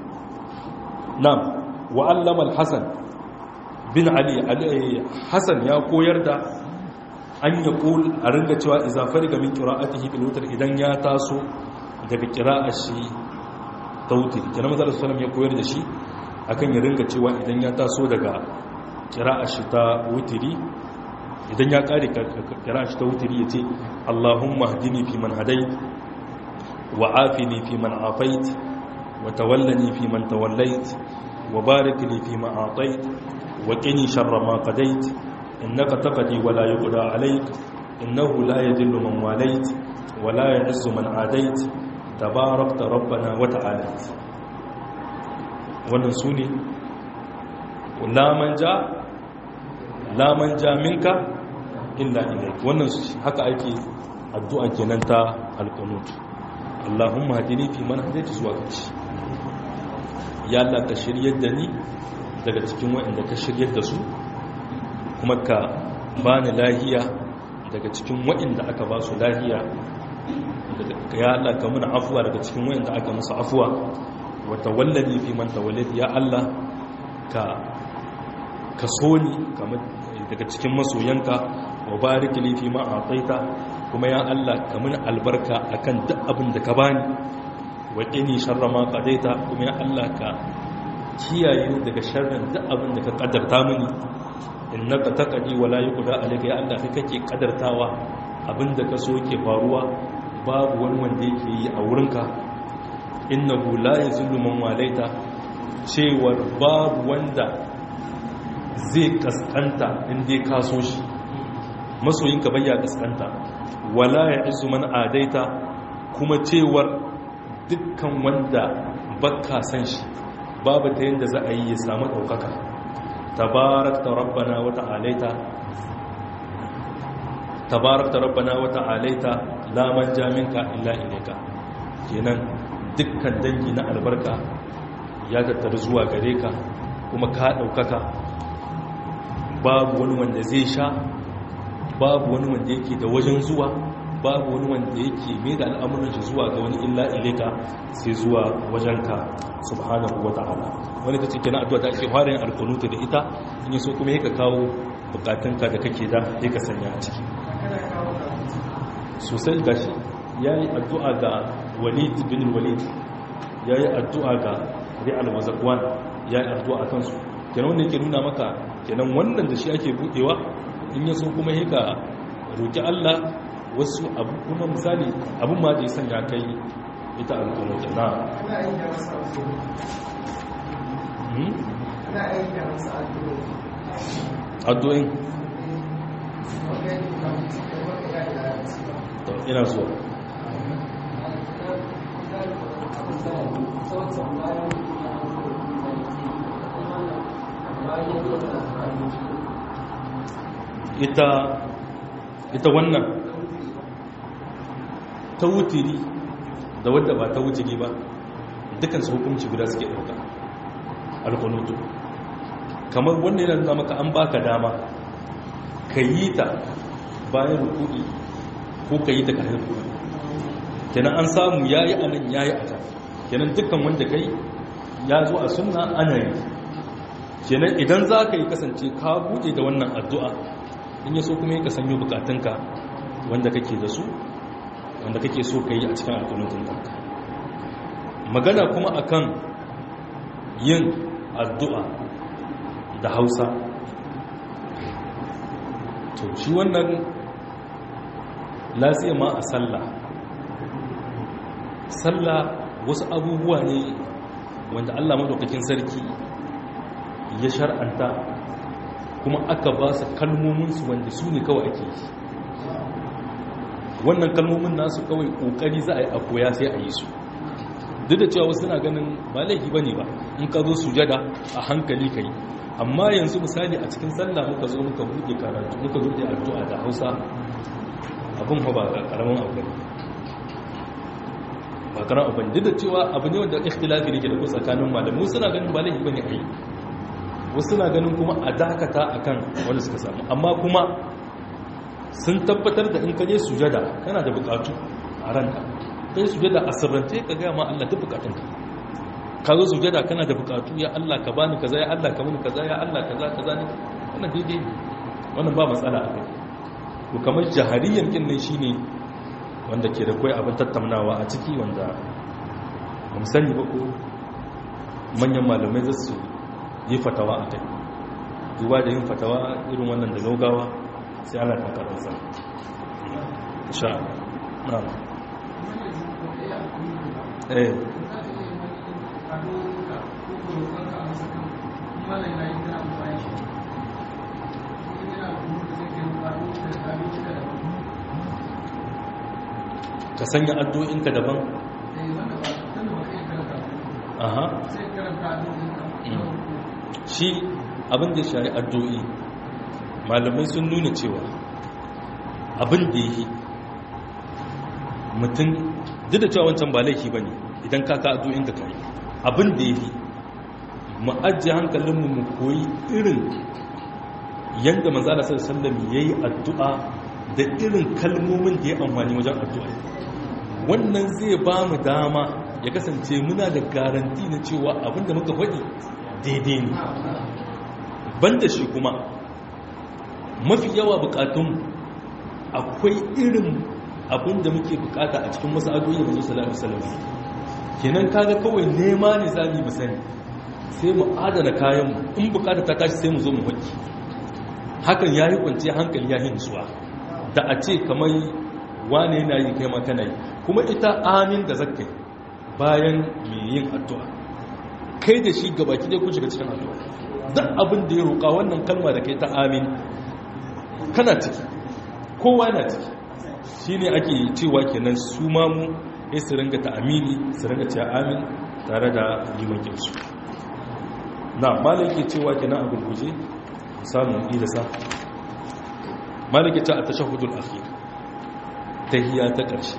na'am wa allama al-hasan bin ali hasan ya koyar da an ya kul a ringa cewa izafar ga min qira'atihi bil wutr idan ya taso daga qira'a shi tawtir kana manzo sallallahu ya koyar da shi akan ya ringa cewa idan ya taso daga qira'a shi ta wutri idan ya kare qira'a shi ta wutri yace Allahumma hdini fi man hadayt wa afini fi man afait wa tawallani fi man tawallait wa barik li fi ma atait wa qini sharra ma qadait إنك تقضي ولا يقضى عليك إنه لا يذل من واليت ولا يعز من عاديت تباركت ربنا وتعاليت wannan su ne lamanja lamanja minka illa ilaik wannan haka ake addu'a kenan ta alqunut Allahumma hadini fi man hadaita zuwa kaci ya Allah ka shiryar da ni daga cikin waɗanda ka shiryar da su kuma ka ba ni lahiya daga cikin waɗanda aka ba su lahiya ya Allah ka muna afuwa daga cikin waɗanda aka musu afuwa wata wallani fi man tawallid ya Allah ka ka so ni daga cikin masoyanka wa barik li fi ma ataita kuma ya Allah ka muna albarka akan duk abin da ka bani wa qini sharra ma qadaita kuma ya Allah ka kiyaye ni daga sharrin duk abin da ka kaddarta mini innaka taqdi wala yuqda alayka ya Allah kai kake kadartawa abinda ka so yake faruwa babu wani wanda yake yi a wurinka innahu la yazullu man walaita cewar babu wanda zai kaskanta inda ka so shi masoyinka bayya kaskanta wala ya'izzu man adaita kuma cewar dukkan wanda bakka san shi babu ta yanda za a yi ya samu daukaka tabarakta rabbana wa ta'alaita tabarakta rabbana wa ta'alaita la manja minka illa ilayka kenan dukkan dangi na albarka ya tattaru zuwa gare ka kuma ka daukaka babu wani wanda zai sha babu wani wanda yake da wajen zuwa babu wani wanda yake mai da al'amuran shi zuwa ga wani illa ilayka sai zuwa wajenka subhanahu wa ta'ala wani ta cikin addu'a ta ake fara yin alkunuta da ita in yi so kuma yi ka kawo bukatunka da kake da ya ka sanya a ciki sosai gashi ya yi addu'a ga walid bin walid ya yi addu'a ga ri'al mazakwan ya yi addu'a a kansu kenan wanda yake nuna maka kenan wannan da shi ake buɗewa in yi so kuma yi ka roƙi allah wasu abu kuma misali abin ma da ya sanya kai ita alkunuta na addu'in ina zuwa ita ita wannan ta wutiri da wadda ba ta wutiri ba dukansu hukunci guda suke ɗauka alkunutu kamar wanda yana nuna maka an baka dama ka yi ta bayan rukudi ko ka yi ta ka haifu kenan an samu ya yi anan ya yi a can kenan dukkan wanda kai ya zo a sunna ana yi kenan idan za ka yi kasance ka buɗe da wannan addu'a in ya so kuma yi ka sanyo bukatunka wanda kake da su wanda kake so ka yi a cikin alkunutun kanka magana kuma akan yin addu'a da hausa to shi wannan lafiya ma a sallah sallah wasu abubuwa ne wanda allah maɗaukakin sarki ya shar'anta kuma aka ba su kalmominsu wanda su ne kawai ake yi wannan kalmomin nasu kawai kokari za a yi a koya sai a yi su duk da cewa wasu na ganin ba laifi bane ba in ka zo sujada a hankali ka yi amma yanzu misali a cikin sallah muka zo muka buɗe karatu muka buɗe addu'a da hausa abin ba karamin abu ne ba karamin abu ne duk da cewa abu ne wanda ikhtilafi ne ke da ku tsakanin malamu suna ganin ba laifi bane a yi wasu na ganin kuma a dakata akan wanda suka samu amma kuma sun tabbatar da in kaje sujada kana da bukatu a ranka kai sujada a sirrance ka gaya ma Allah duk bukatunka ka zo sujada kana da bukatu ya Allah ka bani kaza ya Allah ka mini kaza ya Allah kaza kaza ne wannan daidai wannan ba matsala a kai to kamar jahariyan kin nan shine wanda ke da kai abin tattaunawa a ciki wanda mun sani ba ko manyan malamai za su yi fatawa a kai duba da yin fatawa irin wannan da gaugawa sai ana takarar sa insha Allah eh ka sanya addu'inka daban aha shi abin da shari addu'i malamai sun nuna cewa abin da yi mutum duk da cewa wancan ba laifi ba ne idan ka ka addu'inka ka yi abin da yi mu ajiye hankalinmu mu koyi irin yadda manzala sallam ya yi addu'a da irin kalmomin da ya amfani wajen addu'a wannan zai ba mu dama ya kasance muna da garanti na cewa abinda muka faɗi daidai ne banda shi kuma mafi yawa bukatun akwai irin abinda muke bukata a cikin wasu addu'o'i da manzo sallallahu alaihi wasallam kenan kaga kawai nema ne zamu mu sani sai mu adana kayanmu in bukata ta tashi sai mu zo mu faɗi hakan yayi kwanciyar hankali yayi nutsuwa da a ce kamar wane yana yi kai ma kana yi kuma ita amin da zakkai bayan mai yin addu'a kai da shi gabaki dai kun shiga cikin addu'a duk abin da ya roƙa wannan kalma da kai ta amin kana ciki kowa yana ciki shi ne ake cewa kenan su mamu ya su ringa ta amini su ringa cewa amin tare da limankinsu na malaki cewa kenan abin guje samun idasa malaki ta a tashahudul akhir tahiyya ta ƙarshe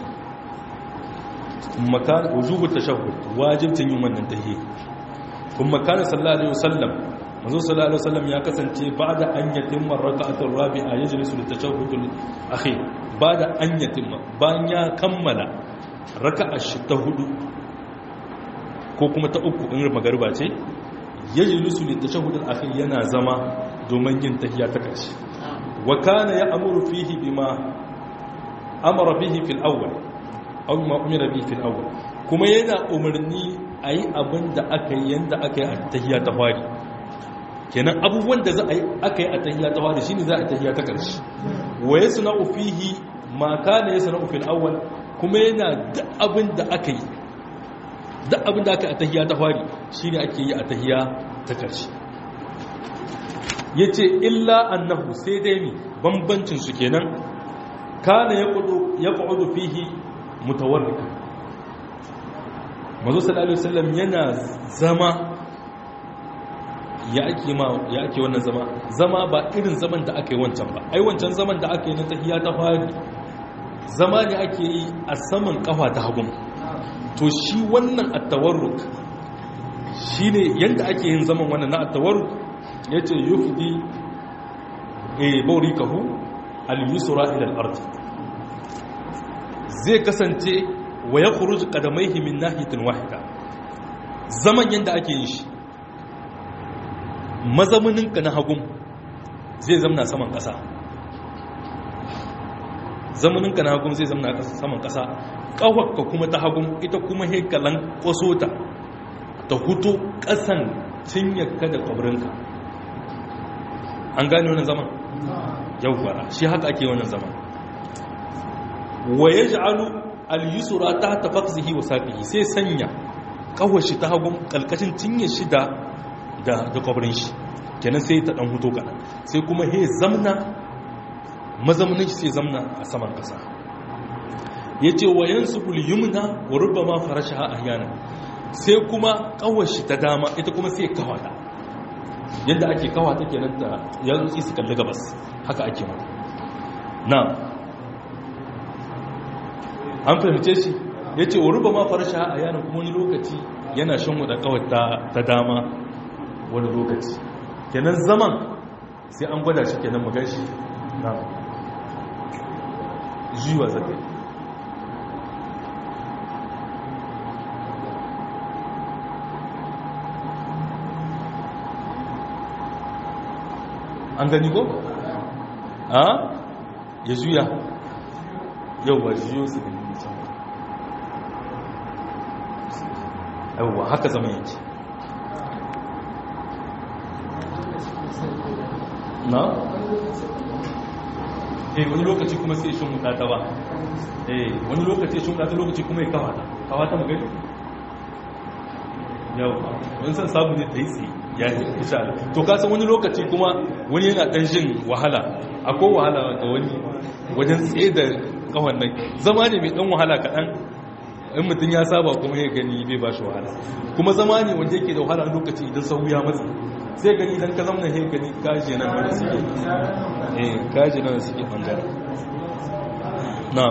makan wujubu tashahhud wajibcin yin wannan tahiyya kuma kana sallallahu alaihi wasallam manzo sallallahu alaihi wasallam ya kasance ba'da an yatimma rak'atul rabi'a yajlisu litashahhudul akhir ba'da an yatimma bayan ya kammala raka'a shi ta hudu ko kuma ta uku in magariba ce yajlisu litashahhudul akhir yana zama domin yin tahiyya ta ƙarshe wa kana ya'muru fihi bima amara bihi fil awwal aw ma umira bihi fil awwal kuma yana umarni ayi abin da aka yi yanda aka yi a tahiyya ta fari kenan abubuwan da za a yi aka yi a tahiyya ta fari shine za a tahiyya ta karshe wa yasna'u fihi ma kana yasna'u fil awwal kuma yana da abin da aka yi da abin da aka yi a tahiyya ta fari shine ake yi a tahiyya ta karshe yace illa annahu sai dai ni bambancin su kenan kana ya ƙudu fihi mutawarrika mazu sallallahu alaihi wasallam yana zama ya ake ma ya ake wannan zama zama ba irin zaman da aka yi wancan ba ai wancan zaman da aka yi na tahiya ta fari zama ne ake yi a saman kafa ta hagun to shi wannan at-tawarruk shine yanda ake yin zaman wannan na at-tawarruk yace yufdi eh bawrikahu al-yusra ila al-ard zai kasance wa yakhruj qadamaihi min nahiyatin wahida zaman yanda ake yin shi mazamanin ka na hagun zai zamna saman kasa zamanin ka na hagun zai zamna saman kasa kawakka kuma ta hagun ita kuma hekalan kwasota ta huto kasan cinyarka da kwabrinka an gane wannan zaman yawwara shi haka ake wannan zaman wa ya ja'alu al-yusra ta tafaqzihi wa saqihi sai sanya kawashi ta hagun kalkashin cinye shi da da da kwabrin shi kenan sai ta dan huto kana sai kuma he zamna mazamnin shi sai zamna a saman kasa yace wa yansubul yumna wa rubbama farashaha ahyana sai kuma kawashi ta dama ita kuma sai kawata yadda ake kawata kenan ta yanzu su kalli gabas haka ake mata na an fahimce shi yace wa rubbama farashaha ahyana kuma wani lokaci yana shan wada kawata ta dama wani lokaci kenan zaman sai an gwada shi kenan mu gashi na jiwa zakai an gani ko? a ya juya yauwa jiyo su gani can yauwa haka zama yake na? eh wani lokaci kuma sai shi muta ta ba eh wani lokaci shi muta ta lokaci kuma ya kawata kawata mu gani yau wani san samu ne ta yi tsaye ya yi insha Allah to ka san wani lokaci kuma wani yana dan jin wahala akwai wahala ga wani wajen tsaye da kawan nan zama ne mai dan wahala kaɗan in mutum ya saba kuma ya gani bai ba shi wahala kuma zama ne wanda yake da wahala lokaci idan sau ya matsa sai gani idan ka zama ya gani kaji nan wanda suke eh kaji nan suke bangare na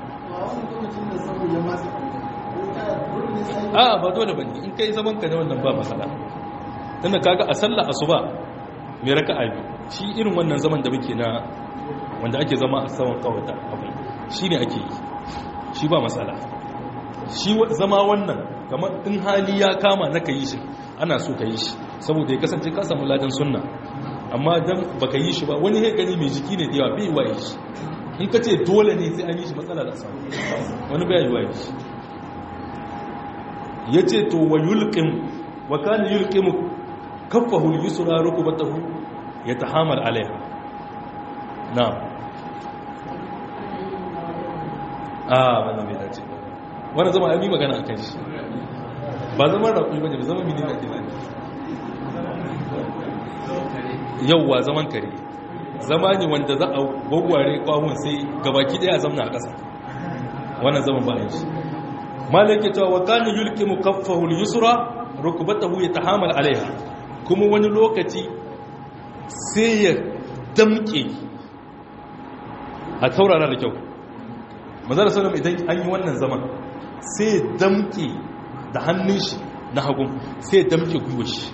a ba dole bane in kai zaman ka ne wannan ba matsala tunda kaga a sallar asuba mai raka'a biyu shi irin wannan zaman da muke na wanda ake zama a saman kawata abu shi ne ake yi shi ba matsala shi zama wannan kamar in hali ya kama na ka yi shi ana so ka yi shi saboda ya kasance ka samu ladan sunna amma dan baka yi shi ba wani ya gani mai jiki ne da yawa bai wa yi shi in ka ce dole ne sai an yi shi matsala da samu wani bai yi wa yi shi ya ce to wa yulqim wa kana yulqimu kaffahu al-yusra rukbatahu yatahamal alaiha na'am ah wannan bai dace ba wannan zama ai magana akan shi ba zaman raƙumi bane ba zaman mini kake bane yauwa zaman kare zama ne wanda za a gwagware kwawun sai gabaki daya zamna a ƙasa wannan zaman ba shi malaka cewa wa kana yulqimu kaffahu al-yusra rukbatahu yatahamal alaiha kuma wani lokaci sai ya damke a taurara da kyau mazara sallam idan an yi wannan zaman sai ya damke da hannun shi na hagun sai ya damke gwiwa shi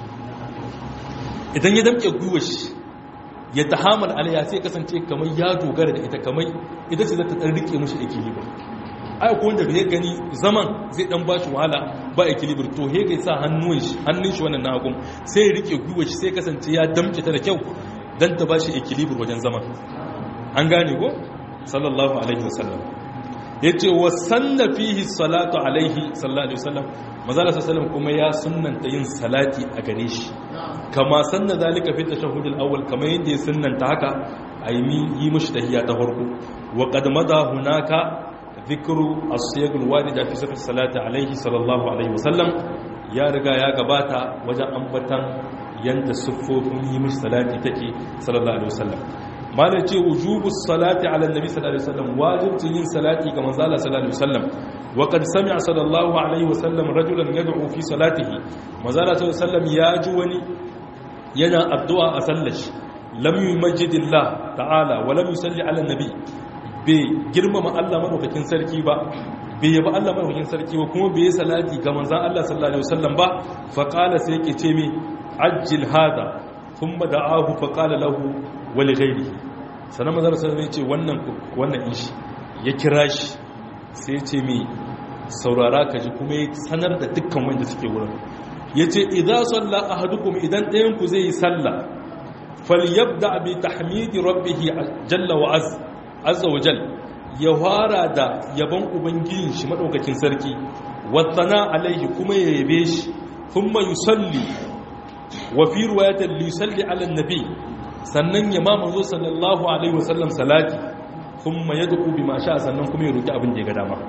idan ya damke gwiwa shi ya tahamal alaiha sai kasance kamar ya dogara da ita kamar ita ce za ta ɗan rike mashi equilibre ai ko wanda bai gani zaman zai dan ba shi wahala ba equilibre to he ga sa hannun shi hannun shi wannan nagum sai ya rike gwiwa shi sai kasance ya damke ta da kyau dan ta ba shi equilibre wajen zaman an gane ko sallallahu alaihi wasallam yace wa sanna fihi salatu alaihi sallallahu alaihi wasallam manzala sallallahu kuma ya sunnanta yin salati a gare shi kama sanna zalika fi tashahhud al-awwal kama yadda ya sunnanta haka ayi yi mishi tahiyya ta farko wa qad mada hunaka ذكر الصيغ الواردة في صفة الصلاة عليه صلى الله عليه وسلم يا رجا يا غباتا وجا أنبتا يند صفوفهم يمش صلاة تكي صلى الله عليه وسلم ما نتي وجوب الصلاة على النبي صلى الله عليه وسلم واجب تين صلاة كما قال صلى الله عليه وسلم وقد سمع صلى الله عليه وسلم رجلا يدعو في صلاته ما قال صلى الله عليه وسلم يا جوني ينا الدعاء أسلش لم يمجد الله تعالى ولم يصلي على النبي bai girmama Allah madaukakin sarki ba bai yaba Allah madaukakin sarki ba kuma bai yi salati ga manzon Allah sallallahu alaihi wasallam ba fa qala sai yake ce mi ajjil hada thumma da'ahu fa qala lahu wa li ghayrihi sanan manzon sallallahu alaihi ce wannan wannan ishi ya kira shi sai ya ce mi saurara ka ji kuma ya sanar da dukkan wanda suke wurin yace idza salla ahadukum idan ɗayan ku zai yi sallah falyabda bi tahmidi rabbih jalla wa azza azza wa jal ya fara da yabon ubangijin shi madaukakin sarki wattana alaihi kuma ya yabe shi thumma yusalli wa fi riwayatin li yusalli ala nabi sannan ya ma manzo sallallahu alaihi wasallam salati thumma yad'u bima sha sannan kuma ya roki abin da ya ga dama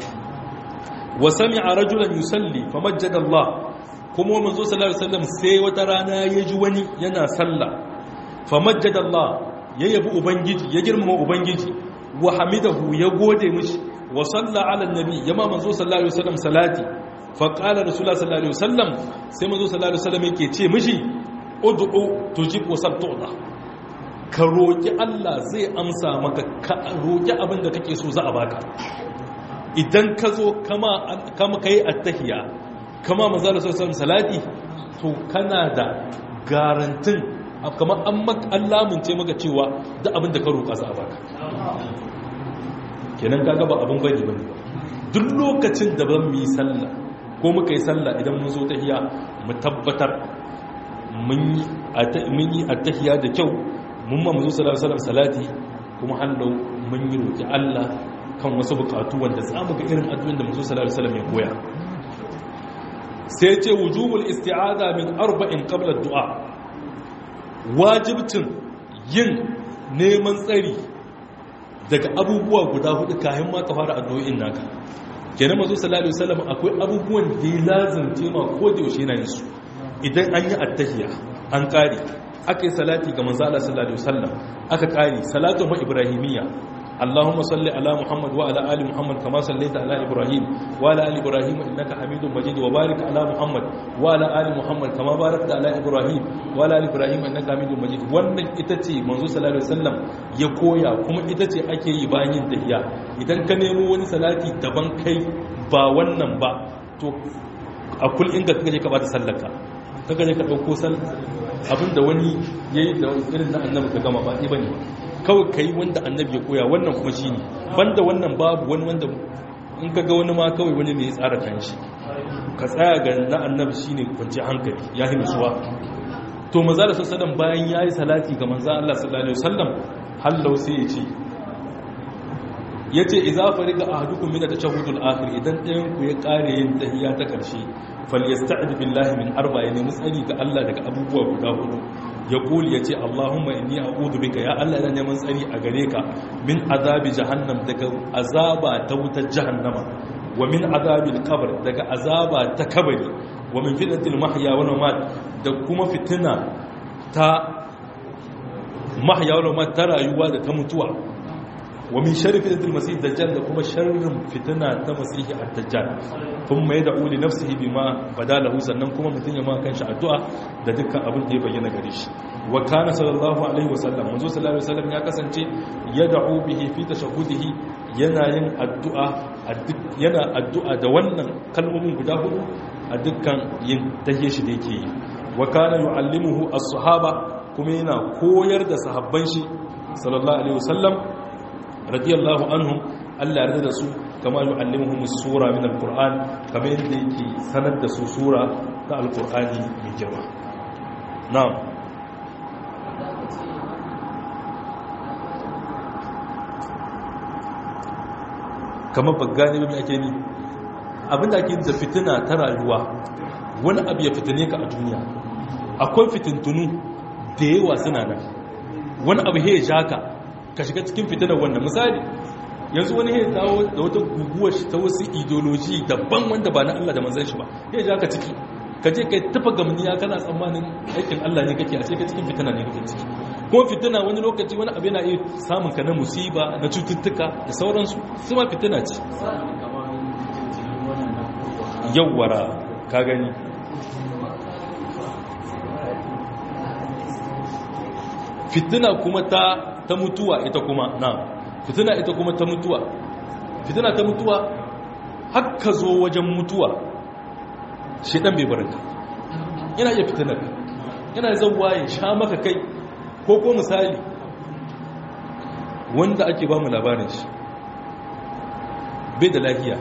wa sami'a rajulan yusalli famajjada Allah kuma manzo sallallahu alaihi wasallam sai wata rana ya ji wani yana sallah famajjada Allah ya yabi ubangiji ya girmama ubangiji wa hamidahu ya gode mishi wa salla ala nabi yama manzo sallallahu alaihi wasallam salati fa qala rasulullah sallallahu alaihi wasallam sai manzo sallallahu alaihi wasallam yake ce mishi ud'u tujib wa sabtu'ta ka roki Allah zai amsa maka ka roki abin da kake so za a baka idan ka zo kama kama kai attahiya kama manzo sallallahu alaihi wasallam salati to kana da garantin kamar an lamunce maka cewa da abin da ka roƙa za a baka kenan kaga ba abin bane bane duk lokacin da ban mi sallah ko muka yi sallah idan mun zo tahiya mu tabbatar mun yi attahiya da kyau mun ma mazu sallallahu alaihi salati kuma hallau mun yi roƙi Allah kan wasu bukatu wanda za mu ga irin addu'in da mazu sallallahu alaihi wasallam ya koya sai ce wujubul isti'aza min arba'in qabla du'a wajibcin yin neman tsari daga abubuwa guda hudu kayan ma ka fara addu'o'in naka kenan mazo sallallahu alaihi wasallam akwai abubuwan da ya lazimce ma ko da yaushe yana yin su idan an yi attahiya an kare aka yi salati ga manzo Allah sallallahu alaihi wasallam aka kare salatu ma ibrahimiyya اللهم صل على محمد وعلى ال محمد كما صليت على ابراهيم وعلى ال ابراهيم انك حميد مجيد وبارك على محمد وعلى ال محمد كما باركت على ابراهيم وعلى ال ابراهيم انك حميد مجيد wannan ita ce manzo sallallahu alaihi wasallam ya koya kuma ita ce ake yi bayan yin tahiyya idan ka nemo wani salati daban kai ba wannan ba to a kul inda kaje ka bata sallaka kaga ne ka dauko sal abinda wani yayi da irin na annabi ka gama ba ibane kawai ka yi wanda annabi ya koya wannan kuma shi ne banda wannan babu wani wanda in ka ga wani ma kawai wani ne ya tsara kan shi ka tsaya ga na annabi shi ne kwanci hankali ya yi nutsuwa to maza da sassadan bayan ya yi salati ga manzan Allah sallallahu Alaihi wasallam hallau sai ya ce ya ce iza fari ga ahadukun mina ta shahudul akhir idan ɗayan ku ya ƙare yin tahiya ta ƙarshe falyasta'id billahi min arba ya nemi tsari ga Allah daga abubuwa guda hudu ya kuli ya ce Allahumma inni a'udhu bika ya Allah ina neman tsari a gare ka min azabi jahannam daga azaba ta wutar jahannama wa min azabil qabr daga azaba ta kabari wa min fitnatil mahya wal mamat da kuma fitina ta mahya wal mamat ta rayuwa da ta mutuwa wa min sharri fitnatil masih dajjal da kuma sharrin fitina ta masihi ad-dajjal thumma yad'u li nafsihi bima badalahu sannan kuma mutun ya ma kanshi addu'a da dukkan abin da ya bayyana gare shi wa kana sallallahu alaihi wasallam manzo sallallahu alaihi wasallam ya kasance yad'u bihi fi tashahhudihi yana yin addu'a yana addu'a da wannan kalmomin guda hudu a dukkan yin tahiyya shi da yake yi wa kana yu'allimuhu as-sahaba kuma yana koyar da sahabban shi sallallahu alaihi wasallam radiyallahu anhum Allah yarda da su kama yu'allimuhum sura min alquran kamar yadda yake sanar da su sura ta alqurani mai girma na'am kamar bagani ba mai ake ni abinda ake da fitina ta rayuwa wani abu ya fitine ka a duniya akwai fitintunu da yawa suna nan wani abu ya ja ka ka shiga cikin fitinar wannan misali yanzu wani ya dawo da wata guguwar ta wasu ideoloji daban wanda ba na Allah da manzan shi ba ya ja ka ciki ka je kai tafa gamniya kana tsammanin aikin Allah ne kake a sai ka cikin fitina ne kake ciki kuma fitina wani lokaci wani abu yana iya samun ka na musiba na cututtuka da sauransu su ma fitina ce yawwara ka gani fitina kuma ta ta mutuwa ita kuma na fitina ita kuma ta mutuwa fitina ta mutuwa haka zo wajen mutuwa shedan bai barinka yana iya fitinar yana zauwa ya sha maka kai ko ko misali wanda ake ba mu labarin shi bai da lafiya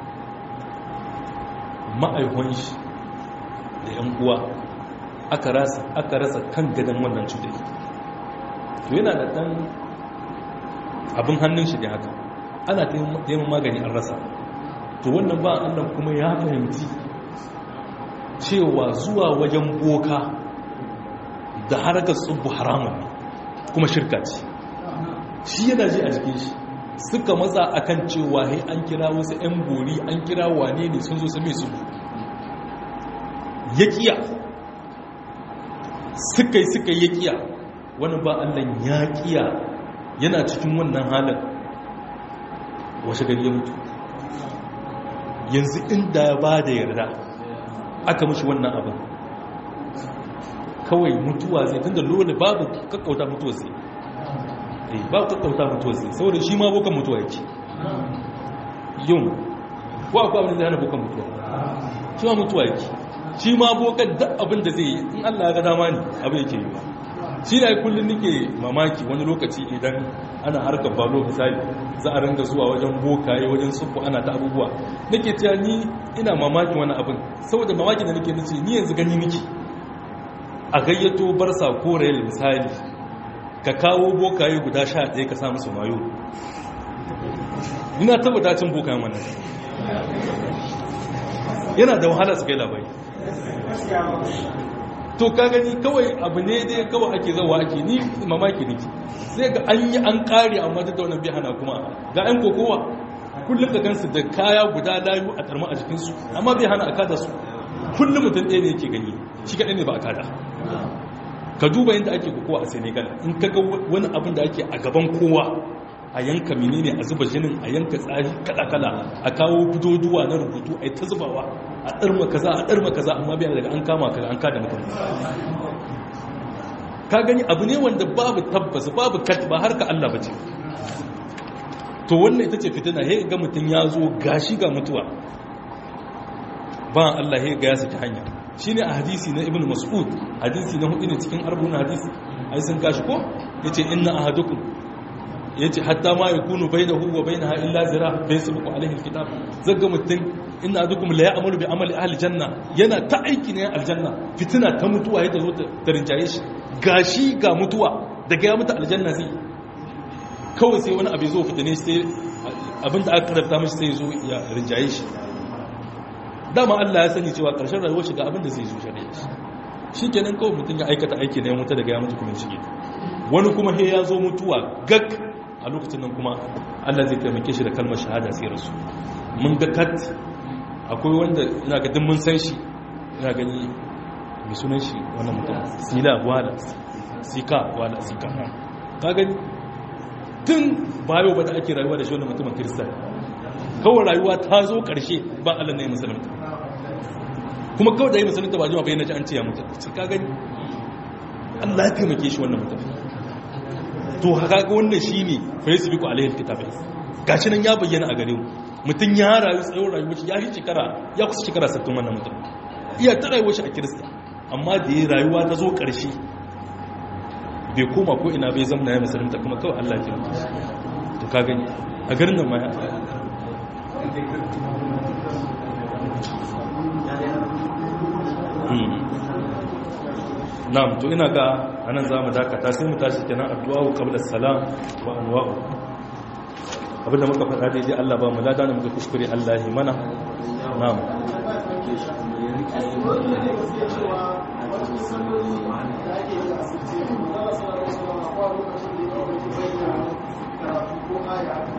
ma'aikon shi da 'yan uwa aka rasa kan gadon wannan cutai to yana da ɗan abin hannun shi da haka ana taimakon magani an rasa to wannan ba annan kuma ya fahimci cewa zuwa wajen boka da harkar tsubu haramun kuma shirka ce shi yana ji a jikin shi suka matsa akan cewa hai an kira wasu 'yan bori an kira wane ne sun zo su mai su ya kiya suka yi suka yi kiya wani ba allan ya kiya yana cikin wannan halin washe gari ya mutu yanzu inda ya ba da yarda aka mashi wannan abin kawai mutuwa zai tun da lura babu kakkauta mutuwa zai babu kakkauta mutuwa zai saboda shi ma bokan mutuwa yake yin ko akwai abin da zai hana bokan mutuwa shi ma mutuwa yake shi ma bokan duk abin da zai yi in allah ya ga dama ne abin yake yi ba shi da kullum nake mamaki wani lokaci idan ana harkar balo misali za a ringa zuwa wajen bokaye wajen sufu ana ta abubuwa nake cewa ni ina mamakin wani abin saboda mamakin da nake nace ni yanzu gani miki a gayyato barsa ko rayal misali ka kawo bokaye guda sha ɗaya ka samu su mayo ina tabbata cin bokayen wannan yana da wahala su kai labari to ka gani kawai abu ne dai kawai ake zawa ake ni mamaki nake sai ga an yi an kare amma duk da wannan bai hana kuma ga yan kokowa kullum ka gansu da kaya guda layu a tarma a jikinsu amma bai hana a kada su kullum mutum ɗaya ne yake gani shi kaɗai ne ba a kada ka duba yadda ake kokowa a senegal in ka ga wani abin da ake a gaban kowa a yanka menene a zuba jinin a yanka tsari kala-kala a kawo budoduwa na rubutu a yi ta zubawa a ɗarma kaza a ɗarma kaza amma biya daga an kama kaga an kada mutum ka gani abu ne wanda babu tabbas babu kat ba har ka Allah bace to wannan ita ce fitina he ga mutum ya zo gashi ga mutuwa ba Allah he ga ya saki hanya shine a hadisi na ibnu mas'ud hadisi na hudu ne cikin arba'un hadisi ai sun gashi ko yace inna ahadukum yace hatta ma yakunu bainahu wa bainaha illa zira fa yasbiqu alaihi alkitab zaga mutun inna ahadukum la ya'malu bi amali ahli janna yana ta aiki ne aljanna fitina ta mutuwa yadda zo ta rinjaye shi gashi ga mutuwa daga ya mutu aljanna zai kawai sai wani abu zo fitine sai abinda aka karanta mashi sai zo ya rinjaye shi dama Allah ya sani cewa karshen rayuwar shi ga abinda zai zo shari'a shi shikenan kawai mutum ya aikata aiki ne ya mutu daga ya mutu kuma shige wani kuma he ya zo mutuwa gag a lokacin nan kuma Allah zai taimake shi da kalmar shahada sai rasu mun ga kat akwai wanda ina ga mun san shi ina gani mai sunan shi wannan mutum sila wala sika wala sika ka gani tun bayo ba da ake rayuwa da shi wannan mutumin kiristan kawai rayuwa ta zo karshe ba Allah ne musulunta kuma kawai da yi musulunta ba jima bai na ji an ce ya mutu ka gani Allah ya taimake shi wannan mutum to haka ga wannan shine facebook alayhi kitabai gashi nan ya bayyana a gare mu mutum ya rayu tsawon rayuwar shi ya yi shekara ya kusa shekara 60 wannan mutum iya ta rayuwar shi a kirista amma da ya rayuwa ta zo ƙarshe bai koma ko ina bai zama ya musulunta kuma kawai Allah ya taimake shi to ka gani a garin nan ma ya na'am to ina ga anan zamu dakata sai mu tashi kenan addu'a qabla salam wa anwa'u abinda muka faɗa daidai Allah ba mu lada da muka kuskure Allah yi mana na'am Thank you.